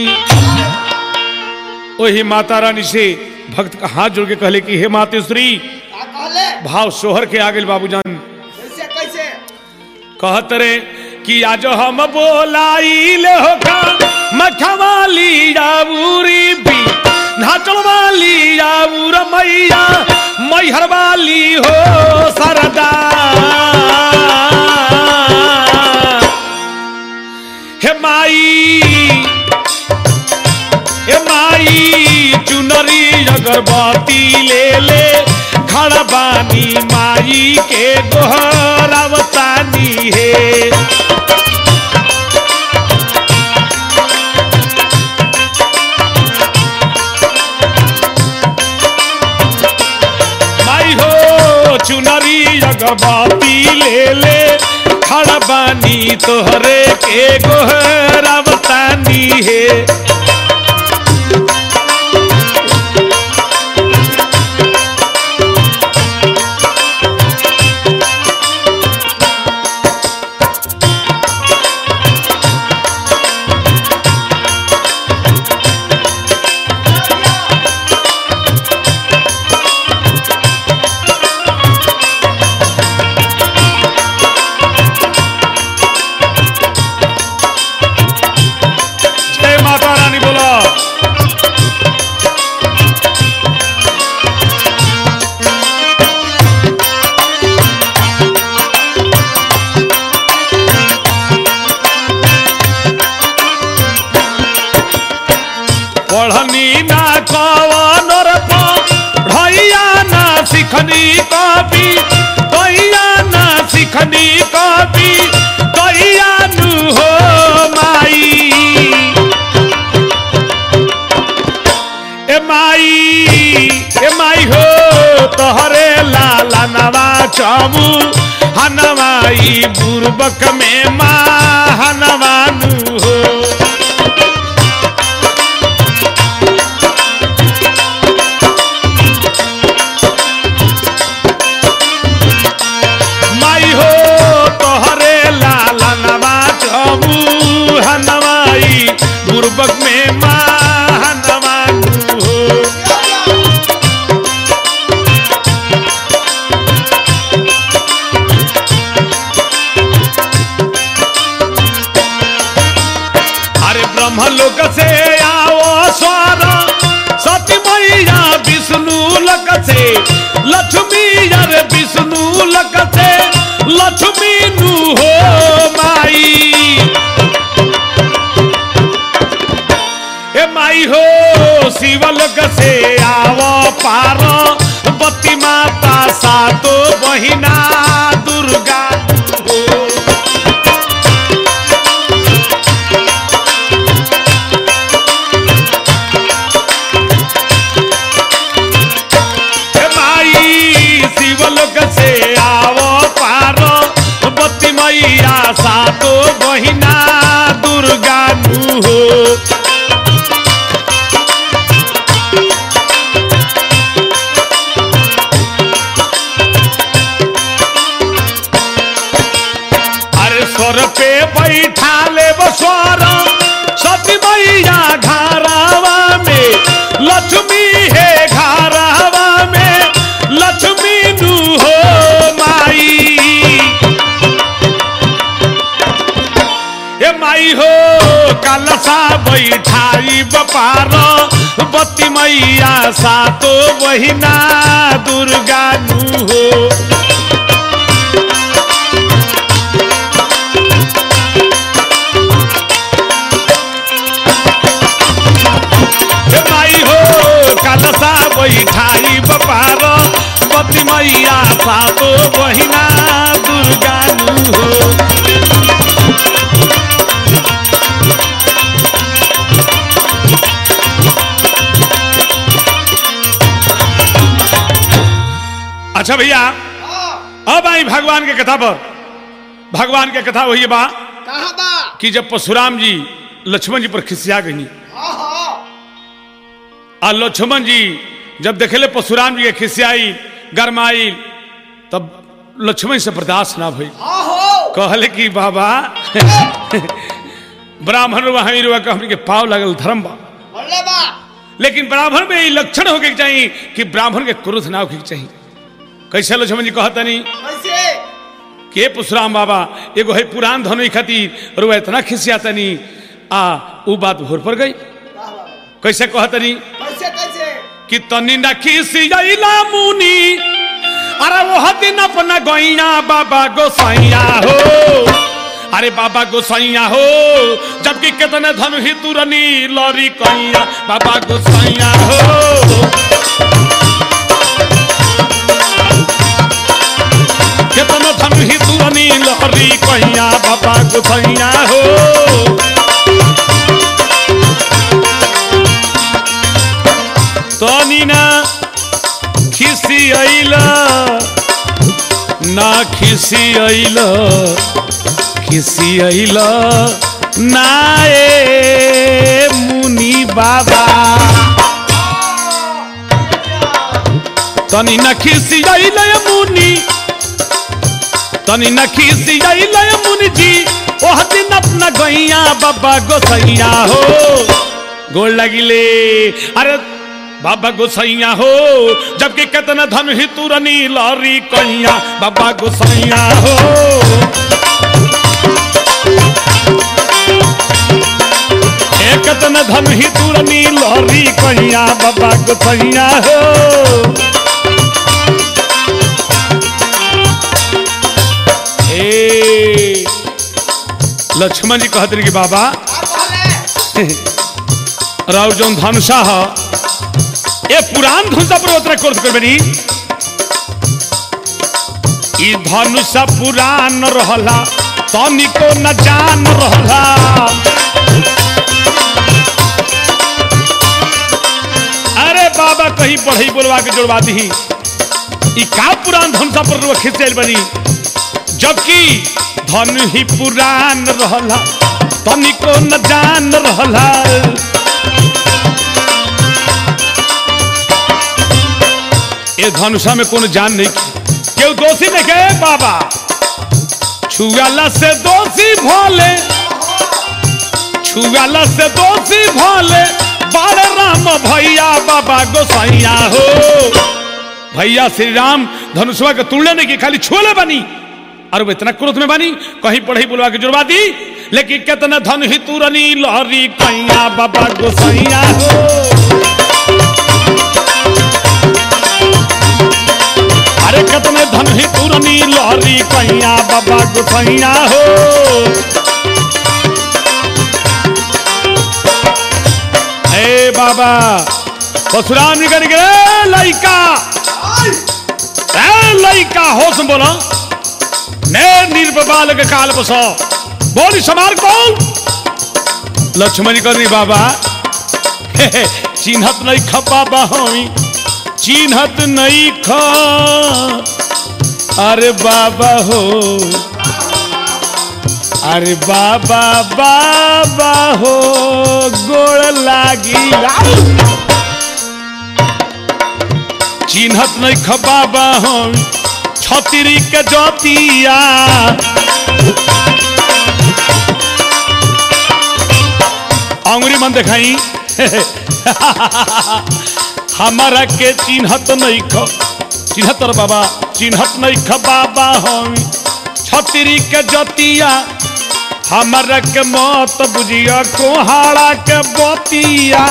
ओही माता रानी से भक्त का हाथ जोड़ के कहले कि हे मातेश्वरी का कहले भाव सोहर के आगे बाबूजान कैसे कैसे कहत रे कि आज हम बोलाइले हो का मखवाली जाऊरी भी नाचल वाली जाऊर मैया मैहर वाली हो सरदा हे माई ए माई चुनरी अगरबत्ती ले ले खड़ा बानी माई के गोहरावतानी है माई हो चुनरी अगरबत्ती ले ले खड़ा बानी तोहरे के गोहरावतानी है जय माता रानी बोला पढ़नी ना कवन ढैया ना सिखनी कवि दैया ना सिखनी कवि दैया नु हो माई ए माई ए माई हो तोहरे लाला नवा चमू हनवाई बुरबक में माँ हनवानु हो माई हो तोहरे लाला नवा चमू हनवाई बुरबक में माँ हनवानु हो अरे ब्रह्म लोक से आओ स्वर सती मैया विष्णु लक से लक्ष्मी अरे विष्णु लक से लक्ष्मी नु हो माई ए माई हो शिवलोक से आओ पार बत्ती माता सातो बहिना दुर्गा हो हे माई शिवलोक से आवो पारो बत्ती मैया सातो बहिना दुर्गा नु हो अरे गोबर पे बैठा ले बसवार सती मैया घरावा में लक्ष्मी है घरावा में लक्ष्मी नु हो माई ए माई हो कलसा बैठाई बपार बत्ती मैया सातो बहिना दुर्गा नु हो हे माई हो कलसा बैठाई बपार पति मैया सातो बहिना दुर्गा नु हो अच्छा भैया हाँ, अब आई भगवान के कथा पर भगवान के कथा वही बा कहाँ बा कि जब परशुराम जी लक्ष्मण जी पर खिसिया गई हाँ हाँ आ लक्ष्मण जी जब देखले परशुराम जी के खिसियाई गरमाई तब लक्ष्मण से बर्दाश्त ना भई हाँ हो कहले कि बाबा ब्राह्मण रुआ हमी रुआ हमनी के पाव लगल धर्म बा बोले बा लेकिन ब्राह्मण में ये लक्षण होके के चाहिए कि ब्राह्मण के क्रोध ना होके के चाहिए कैसे लक्ष्मण जी कहतनी कैसे के परशुराम बाबा एगो है पुरान धनुई खातिर रुआ इतना खिसियातनी आ उ बात भोर पर गई वाह, वाह, वाह। कैसे कहतनी कैसे कैसे कि तनी न खिसियाइला मुनी अरे वो दिन अपना गैया बाबा गोसैया हो अरे बाबा गोसैया हो जबकि कितने धन ही तुरनी लरी कैया बाबा गोसैया हो कितने धन ही तुरनी लरी कैया बाबा गोसैया हो तनी ना खिसी अइला ना खिसी अइला खिसी अइला ना ए मुनि बाबा तनी न खिसी अइला मुनि तनी न खिसी अइला मुनि जी ओह दिन अपना गैया बाबा गोसैया हो गोल लगिले अरे बाबा गोसैया हो जबकि कितना धन ही तुरनी लरी कैया बाबा गोसैया हो ए कितना धन ही तुरनी लरी कैया बाबा गोसैया हो ए लक्ष्मण जी कहते रहे कि बाबा का कहले राव जौन धनुषा ह ए पुरान धनुषा पर उतरा कोर्स कर बनी ई धनुषा पुरान रहला तनिको न जान रहला अरे बाबा कहीं पढ़ई बोलवा के जोड़वा दी ई का पुरान धनुषा पर रुआ खिंचल बनी जबकि धन ही पुरान रहला तनिको न जान रहला ये धनुषा में कोनो जान नहीं केहू दोषी नहीं के बाबा छुआला से दोषी भोले छुआला से दोषी भोले बारे राम भैया बाबा गोसैया हो भैया श्री राम धनुषवा के तुलने नहीं की खाली छोले बनी और वो इतना क्रोध में बनी कहीं पढ़ी बुलवा के जुड़वा दी लेकिन कितना धन ही तुरनी लहरी कैया बाबा गोसैया हो अरे कितने धन ही तुरनी लहरी कैया बाबा गोसैया हो हे बाबा परशुराम जी कर गे लइका ए लइका होश में बोला ने निर्बाल के काल बसो बोली समार कौन लक्ष्मण जी कर बाबा हे, हे, चिन्हत नहीं ख बाबा हमी चिन्हत नहीं ख अरे बाबा हो अरे बाबा बाबा हो गोड़ लागी चिन्हत नहीं ख बाबा हम छतरी के जोतिया निमन दिखाई हमारा के चिन्हत नहीं ख चिन्हत रे बाबा चिन्हत नहीं ख बाबा हम छतरी के जतिया हमारा के मत बुझिया कोहाड़ा के बतिया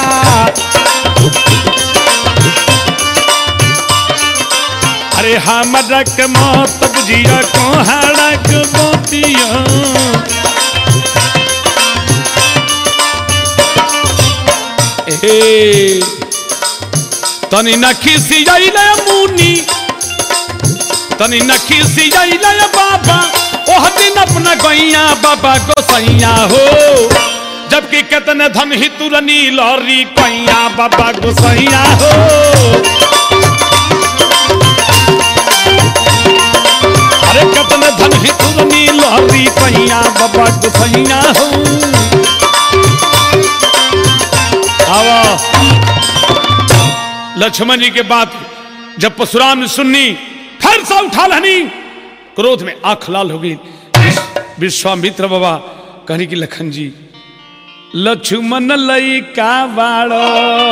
अरे हमारा के मत बुझिया कोहाड़ा के बतिया ए तनी न खिसियाइले मुनी तनी न खिसियाइले बाबा ओह दिन अपना गैया बाबा गोसैया हो जबकि कितने धन ही तुरनी लौरी कैया बाबा गोसैया हो अरे कितने धन ही तुरनी लौरी कैया बाबा गोसैया हो आवा लक्ष्मण जी के बात जब परशुराम ने सुननी फिर से उठा लहनी क्रोध में आंख लाल हो गई विश्वामित्र बाबा कहने की लखन जी लक्ष्मण लई का बाड़ो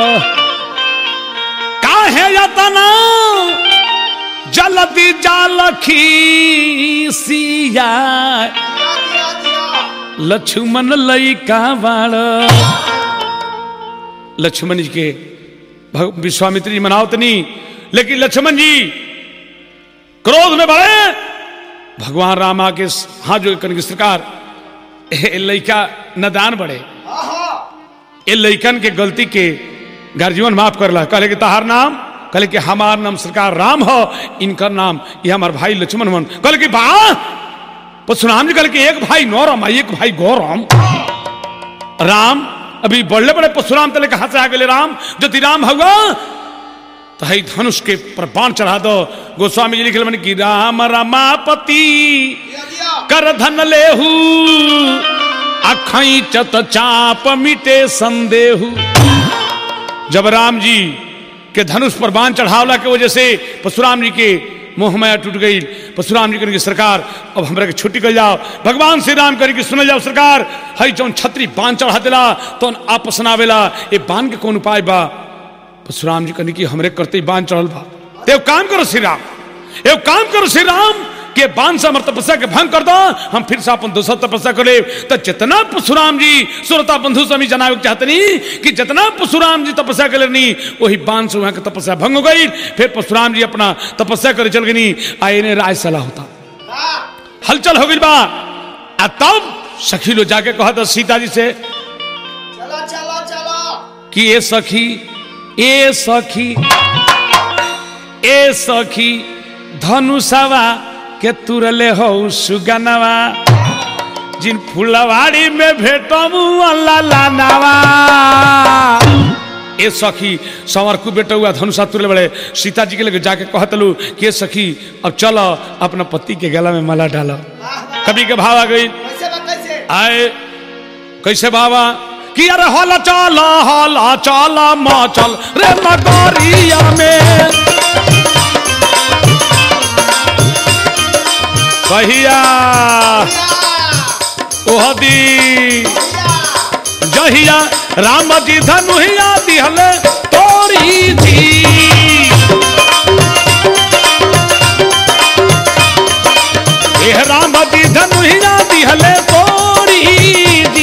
काहे यतना जल्दी जालखी सिया दिया दिया दिया लक्ष्मण लई का बाड़ो लक्ष्मण जी के भग- विश्वामित्र जी मनावत नहीं लेकिन लक्ष्मण जी क्रोध में बढ़े भगवान राम आके हाथ जो कन सरकार ए लइका नदान बढ़े आहा ए लइकन के गलती के गार्जियन माफ करला कहले कि तहार नाम कहले कि हमार नाम सरकार राम हो इनकर नाम ये हमार भाई लक्ष्मण मन कहले कि बा परशुराम जी कहले कि एक भाई नौराम आ एक भाई गौराम राम अभी बड़े बड़े परशुराम तले कहा से आ गए राम जो ती राम हुआ तो हई धनुष के पर बाण चढ़ा दो गोस्वामी जी लिखल मन कि राम रमापति दिया दिया कर धन लेहू अखई चत चाप मिटे संदेहू जब राम जी के धनुष पर बाण चढ़ावला के वजह से परशुराम जी के मोह माया टूट गई परशुराम जी करेंगे सरकार अब हमरा के छुट्टी कर जाओ भगवान श्री राम करेंगे सुन जाओ सरकार हई जौन छतरी बाण चढ़ा दिला तो आपस ना आवेला ये बाण के कौन उपाय बा परशुराम जी कहने की हमरे करते ही बांध चढ़ल बा ते एगो काम करो श्री राम एगो काम करो श्री राम के बांध से हमर तपस्या के भंग कर दो हम फिर से अपन दूसरा तपस्या करे तो जितना परशुराम जी सुरता बंधु स्वामी जनावे के चाहतनी कि जितना परशुराम जी तपस्या कर लेनी वही बांध से वहां के तपस्या भंग हो गई फिर परशुराम जी अपना तपस्या करे चल गई आए ने राय सलाह होता हाँ हलचल हो गई बा आ तब सखी लो जाके कहा था सीता जी से चला चला चला कि ए सखी ए सखी ए सखी धनुषवा के तुरले हो सुगनवा जिन फुलवाड़ी में भेटमू लालावा ए सखी संवर को बेटा हुआ धनुषा तुरले बड़े सीता जी के लगे जाके कहतलू कि ए सखी अब चलो अपना पति के गला में माला डालो वाह वाह कभी के भाव आ गई कैसे बा कैसे आए कैसे बाबा कि अरे हल चल हल चल मचल रे नगरिया में कहिया ओह दी जहिया राम जी धनुहिया दिहले तोरी थी एह राम जी धनुहिया दिहले तोरी दी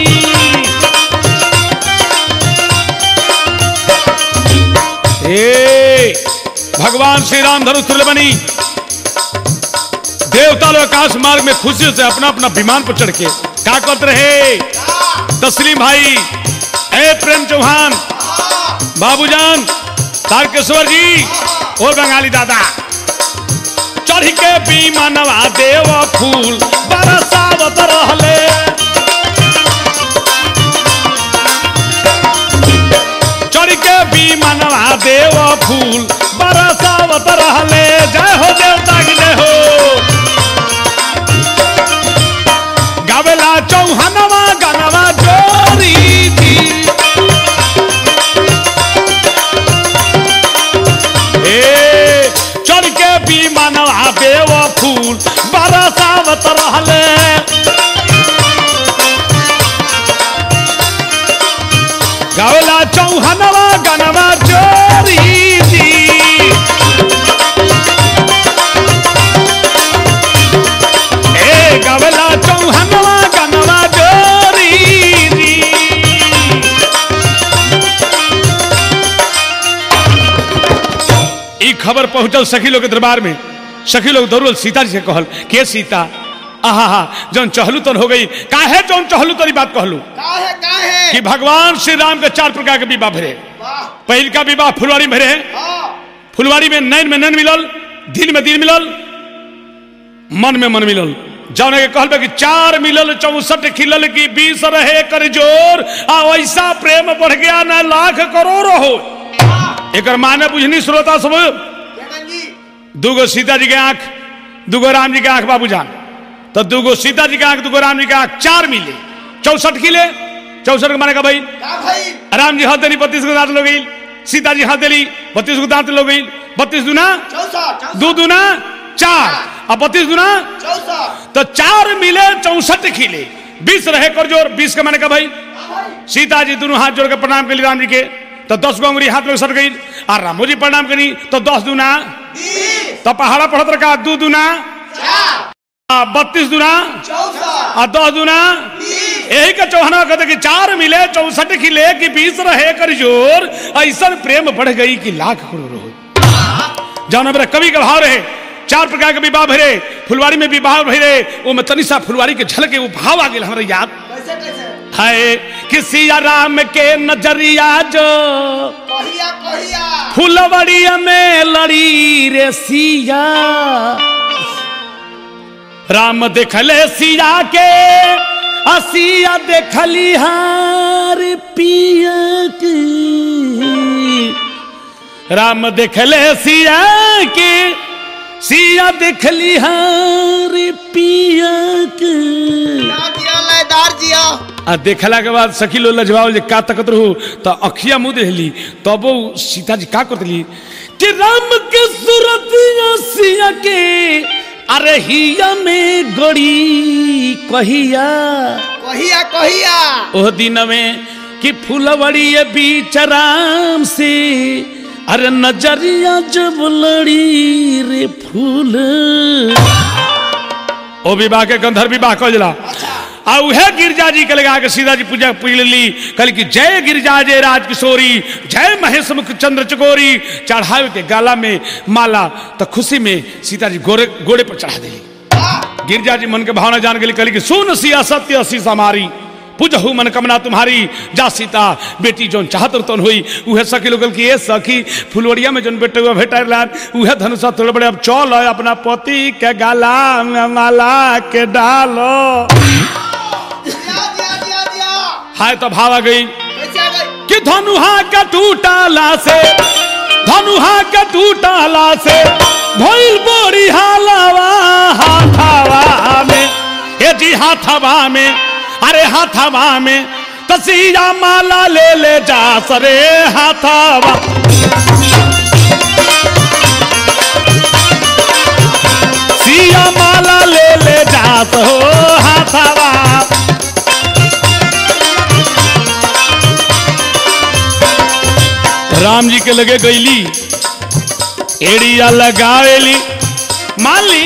ए भगवान श्री राम धनुष तुल्य बनी देवता लोग आकाश मार्ग में खुशी से अपना अपना विमान पर चढ़ के क्या करते रहे तस्लीम भाई ए प्रेम चौहान बाबूजान तारकेश्वर जी और बंगाली दादा चढ़ के विमानवा देव फूल बरसावत रहले चढ़ के विमानवा देव फूल बरसावत रहले जय हो देवता की जय हो गावेला चौहानवा गानवा जोरी थी ए चढ़ के विमानवा देव फूल बरसावत रहले गावला चौहनवा गनवा चोरी जी ए गावला चौहनवा गनवा चोरी जी ई खबर पहुंचल सखी लोग के दरबार में सखी लोग दौड़ल सीता जी से कहल के सीता आहा हा जौन चहलू तन हो गई काहे जौन चहलू तनी बात कहलू काहे काहे कि भगवान श्री राम के चार प्रकार के विवाह भरे वाह पहिल का विवाह फुलवारी में भरे हाँ फुलवारी में नैन में नैन मिलल दिन में दिन मिलल मन में मन मिलल जौन के कहल बा कि चार मिलल चौसठ खिलल की बीस रहे कर जोर आ वैसा प्रेम बढ़ गया न लाख करोड़ हो एकर माने बुझनी श्रोता सब जगन जी दूगो सीता जी के आंख दूगो राम जी के आंख बाबू जान तो दूगो सीता जी के आंख दूगो राम जी के आंख चार मिले चौसठ किले चौसठ के माने का भाई का भाई राम जी हाथ देली बत्तीस को दांत लो गई सीता जी हाथ देली बत्तीस को दांत लो गई बत्तीस दुना चौसठ दो दुना चार अब बत्तीस दुना चौसठ तो चार मिले चौसठ खिले बीस रहे कर जोर बीस के माने का भाई का भाई सीता जी दोनों हाथ जोड़ के प्रणाम के लिए राम जी के तो दस गो अंगुरी हाथ में सट गई और रामो जी प्रणाम करी तो दस दुना बीस तो पहाड़ा पढ़त रखा दू दुना चार बत्तीस दुना चौसठ और दस दुना बीस यही का चौहाना कहते कि चार मिले चौसठ खिले कि बीस रहे कर जोर ऐसा प्रेम बढ़ गई कि लाख करोड़ हो जौन हमारा कवि का भाव रहे चार प्रकार के विवाह भरे फुलवारी में विवाह भरे वो में तनिषा फुलवारी के झलके वो भाव आ गया हमारे याद कैसे कैसे है कि सिया राम के नजरिया जो कहिया कहिया फुलवड़िया में लड़ी रे सिया राम देखले सिया के असिया देखली हार पिया के राम देखले सिया के सिया देखली हार पिया के ना दिया लयदार जिया आ देखला के बाद सखी लो लजवाओ जे का तकत रहू तो अखिया मुंह देली तब वो सीता जी का करतली कि राम के सूरत सिया के अरे हिया में गड़ी कहिया कहिया कहिया ओह दिन में कि फुलवड़ी बीच राम से अरे नजरिया जब लड़ी रे फूल ओ विवाह के गंधर्व विवाह कह जला आ उहे गिरजा जी के लगा के सीधा जी पूजा पूज ली कल की जय गिरजा जय राज किशोरी जय महेश मुख चंद्र चकोरी चढ़ावे के गाला में माला तो खुशी में सीता जी गोरे गोड़े पर चढ़ा दी वाह गिरजा जी मन के भावना जान के लिए कहली कि सुन सिया सत्य असी समारी पूजहु मन कमना तुम्हारी जा सीता बेटी जोन चाहत तोन हुई उहे सखी लोग की ए सखी फुलवड़िया में जोन बेटे हुआ भेटा लान उहे धनुषा थोड़े बड़े अब चल अपना पति के गाला में माला के डालो दिया दिया दिया दिया हाय तो भाव आ गई कैसे आ गई कि धनुहा का टूटाला से धनुहा का टूटाला से भइल बोरी हालावा हाथावा में हे जी हाथावा में अरे हाथावा में तसिया माला ले ले जा सरे हाथावा सिया माला ले ले जात हो हाथावा राम जी के लगे गईली एड़िया लगावेली मान ली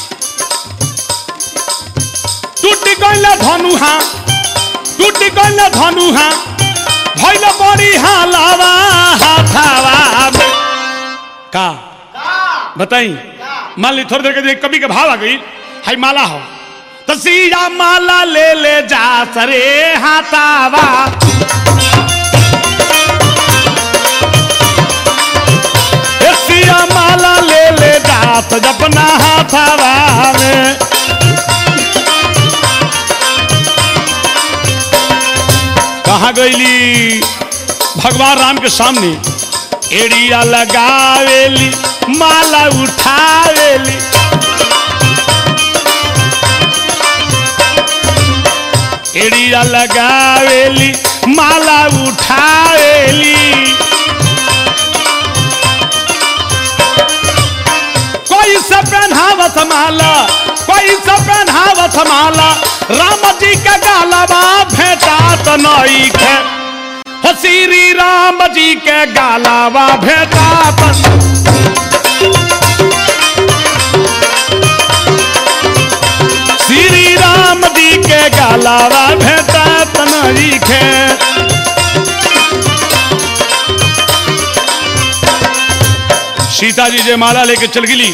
टूट गईला धनुहा टूट गईला धनुहा भइल बड़ी हालावा हाथावा में। का का बताई का मान ली थोड़ी देर के लिए कभी के भाव आ गई हाय माला हो तो सीधा माला ले ले जा सरे हाथावा ए सिया माला ले ले जा तो अपना हाथावा में कहा गईली भगवान राम के सामने एड़िया लगावेली माला उठावेली एड़िया लगावेली माला उठावेली कोई से पहनावत माला कोई से पहनावत माला राम जी का गालवा भेटा तो नई खे हो श्री राम जी के गालावा भेटा श्री राम जी के गालावा भेटा तनरी खे सीता जी जय माला लेके चल गिली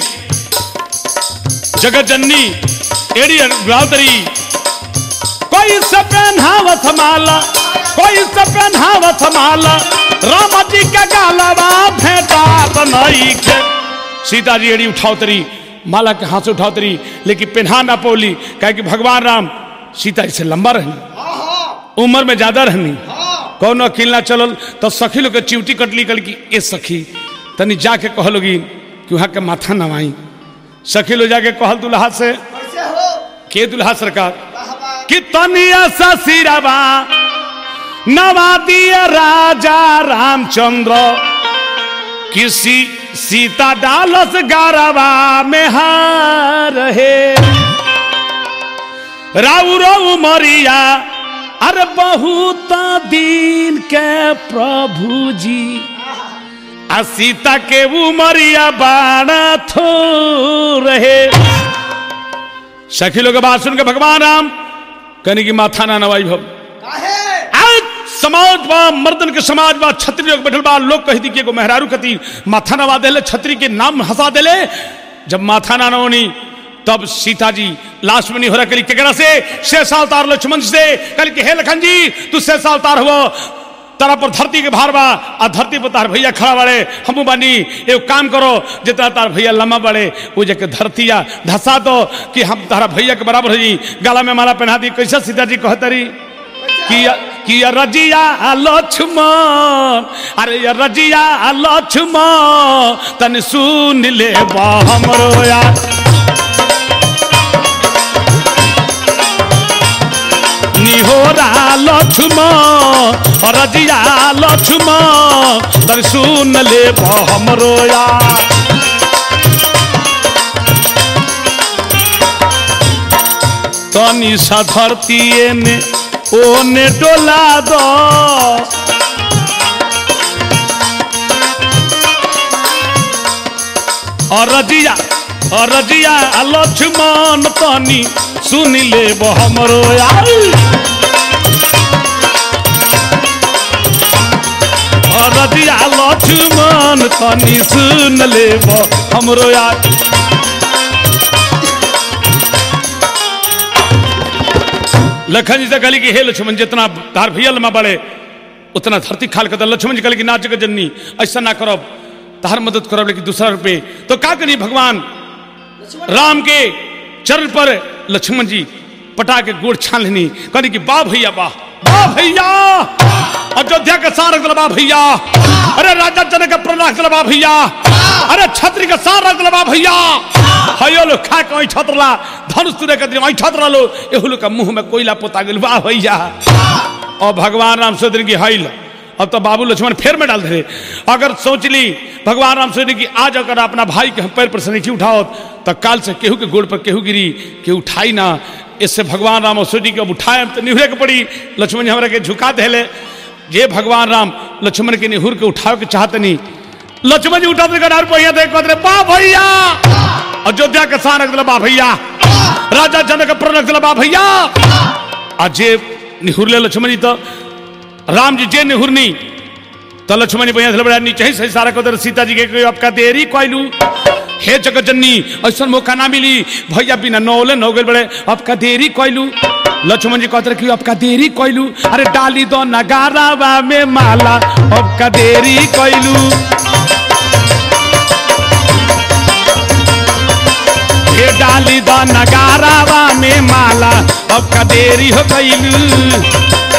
जगत जननी एड़ी गावतरी कोई से पहनावत माला कोई से पहनावत माला राम जी के गालावा भेटा तनई के सीता जी एड़ी उठावतरी माला के हाथ से उठावतरी लेकिन पहना ना पोली कहे कि भगवान राम सीता जी से लंबा रहनी हाँ हाँ उम्र में ज्यादा रहनी हाँ कौन अखिल ना चलल तो सखी लोग के चिवटी कटली कल की ए सखी तनी जाके कहलोगी कि वहां के माथा नवाई सखी लोग जाके कहल दुल्हा से कैसे हो के दुल्हा सरकार वाह वाह कि तनिया सा सिरवा नवा दिया राजा रामचंद्र किसी सीता डालस गारवा में हार है राउ राउ मरिया अरे बहुत दिन के प्रभु जी आ सीता के उमरिया बाणा थो रहे सखी लोग के बात सुन के भगवान राम कहने की माथा ना नवाई भव काहे आज समाज बा मर्दन के समाज बा छत्री लोग बैठल बा लोग कह दी कि एगो मेहरारू कती माथा नवा देले छत्री के नाम हंसा देले जब माथा ना नवनी तब सीता जी लास्ट में नहीं हो रहा कली केकरा से शेषा अवतार लक्ष्मण जी से कल के हे लखन जी तू शेषा अवतार हुआ तारा पर धरती के भार बा आ धरती पर तार भैया खड़ा बाड़े हमू बानी एगो काम करो जितना तार भैया लम्बा बड़े वो जके धरतिया धसा दो कि हम तारा भैया के बराबर हो जी गला में माला पहना दी कैसे सीता जी कहतरी किया किया रजिया लक्ष्मण अरे या रजिया लक्ष्मण तन सुन ले बा हमरो यार निहोरा लक्ष्मण रजिया लक्ष्मण तन सुन ले बा हमरो यार तनी सा धरती ने ओने डोला दो और रजिया और रजिया लक्ष्मण तनी सुन ले हमरो यार और रजिया लक्ष्मण तनी सुन ले हमरो यार लखन जी से कहली कि हे लक्ष्मण जितना तार भैया लमा बड़े उतना धरती खाल कर लक्ष्मण जी कहली कि ना जगत जननी ऐसा ना करब तार मदद करब लेकिन दूसरा रुपये तो का करी भगवान राम के चरण पर लक्ष्मण जी पटा के गोड़ छान लेनी कहली कि बा भैया बा बा भैया अयोध्या का सार रख बा भैया अरे राजा जनक का प्रण रख बा भैया अरे छत्री का सार रख बा भैया हयो लो खा के छतरला धनुष तुरे के दिन छतरा लो एहु लो का मुंह में कोयला पोता गेल बा भैया और भगवान राम सोचने की हईल अब तो बाबू लक्ष्मण फेर में डाल दे अगर सोच ली भगवान राम सोचने की आज अगर अपना भाई के हम पैर पर से नहीं उठाओ तो काल से केहू के गोड़ पर केहू गिरी के उठाई ना इससे भगवान राम और सोची के अब उठाए तो निहुरे के पड़ी लक्ष्मण जी हमरा के झुका देले ये भगवान राम लक्ष्मण के निहुर के उठावे के चाहते नहीं लक्ष्मण जी उठा देगा डार पहिया देख कहते बा भैया अयोध्या के सान रख बा भैया राजा जनक के प्रण रख बा भैया अजय निहुरले लक्ष्मण जी तो राम जी जे निहुरनी तो लक्ष्मण जी भैया बड़ा नीचे ही सही सारा कदर सीता जी के कोई आपका देरी कोइलू हे जगत जननी ऐसा मौका ना मिली भैया बिना नौले नौ गए बड़े आपका देरी कोइलू लक्ष्मण जी कहते कि आपका देरी कोइलू अरे डाली दो नगारावा में माला आपका देरी कोइलू ये डाली दो नगारावा में माला आपका देरी हो गईलू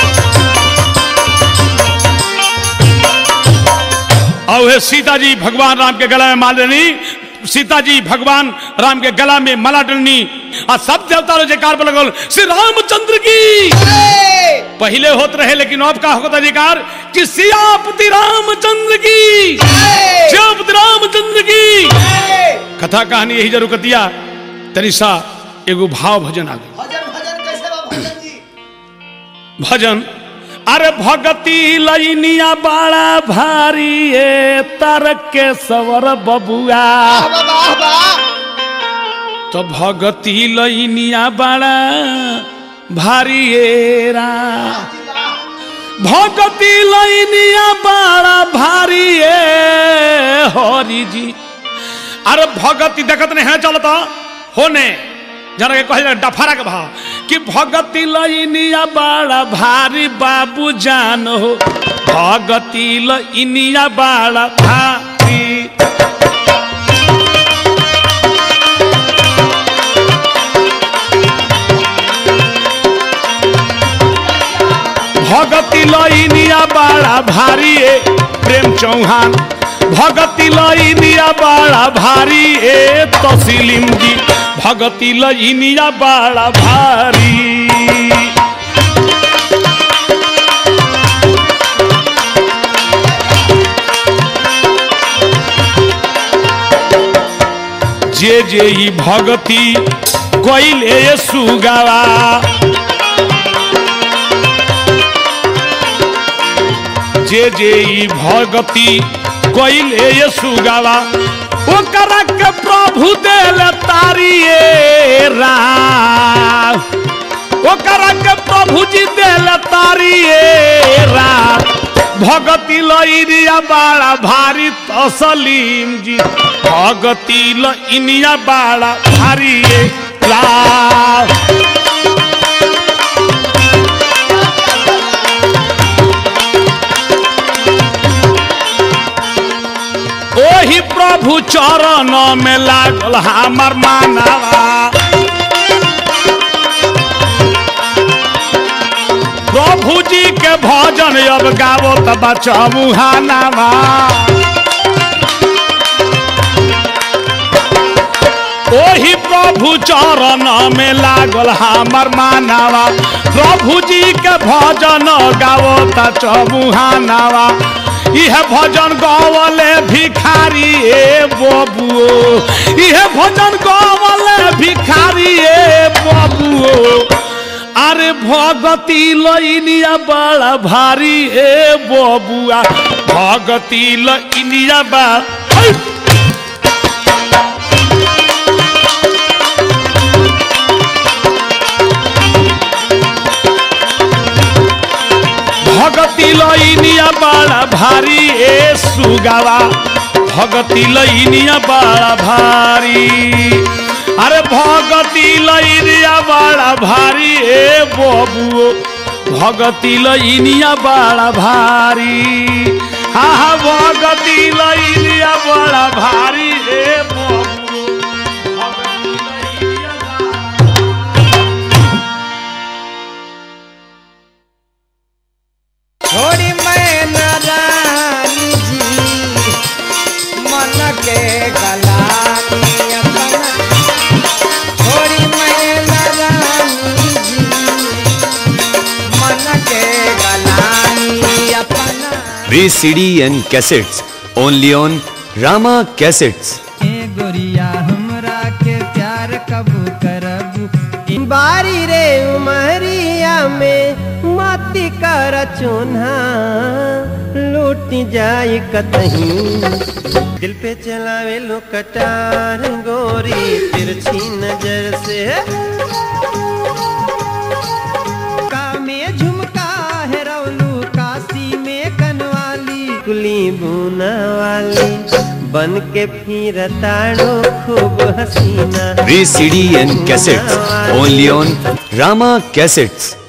और हे सीता जी भगवान राम के गला में माल देनी सीता जी भगवान राम के गला में माला डलनी और सब देवता लोग जयकार पर लगल श्री रामचंद्र की ए, पहले होत रहे लेकिन अब का होता जयकार कि सियापति रामचंद्र की ए, सियापति रामचंद्र की ए, कथा कहानी यही जरूर कतिया तनिषा एगो भाव भजन आ गई भजन भजन कैसे बा भजन जी भजन अरे भगती लैनिया बड़ा भारी ए तारक के सवर बबुआ वाह वाह वाह तो भगती लैनिया बड़ा भारी ए रा भगती लैनिया बड़ा भारी ए हरि जी अरे भगती देखत नहीं है चलता होने जरा के कहे डफारा के भाव कि भगती लइनिया बड़ा भारी बाबू जान हो भगती लइनिया बड़ा भारी भगती लइनिया बड़ा भारी ए प्रेम चौहान भगती लइनिया बड़ा भारी ए तसीलिम जी भगती लइनिया बड़ा भारी जे जे ई भगती कइले सुगावा जे जे ई भगती कइले ये सुगावा ओकरा के प्रभु देल तारिए रा ओकरा के प्रभु जी देल तारिए रा भगती लइनिया बड़ा भारी तसलीम जी भगती लइनिया बड़ा भारी रा ओही प्रभु चरण में लागल हमर मानवा प्रभु जी के भजन अब गावो त बचबू हानावा ओही प्रभु चरण में लागल हमर मानवा प्रभु जी के भजन गावो त चबुहानावा इह भजन गवले भिखारी ए बबुओ इह भजन गवले भिखारी ए बबुओ अरे भगती लइनिया बड़ा भारी ए बबुआ भगती लइनिया बा है! भगती लइनिया बड़ा भारी ए सुगावा भगती लइनिया बड़ा भारी अरे भगती लइनिया बड़ा भारी ए बबुओ भगती लइनिया बड़ा भारी हा हा भगती लइनिया बड़ा भारी ए बबुओ भगती लइनिया बड़ा छोड़ी मैं नारानी जी मन के गलानी अपना छोड़ी मैं नारानी जी मन के गलानी अपना VCD and cassettes only on Rama Cassettes. ए गोरिया हमरा के प्यार कब करबू बारी रे उमरिया में मती कर चोन्हा लूट जाए कतहीं दिल पे चलावे लो कटार गोरी तिरछी नजर से का में झुमका है रौलू काशी में कनवाली कुली बुना वाली बन के फिर ताड़ो खूब हसीना VCD and cassettes only on Rama Cassettes.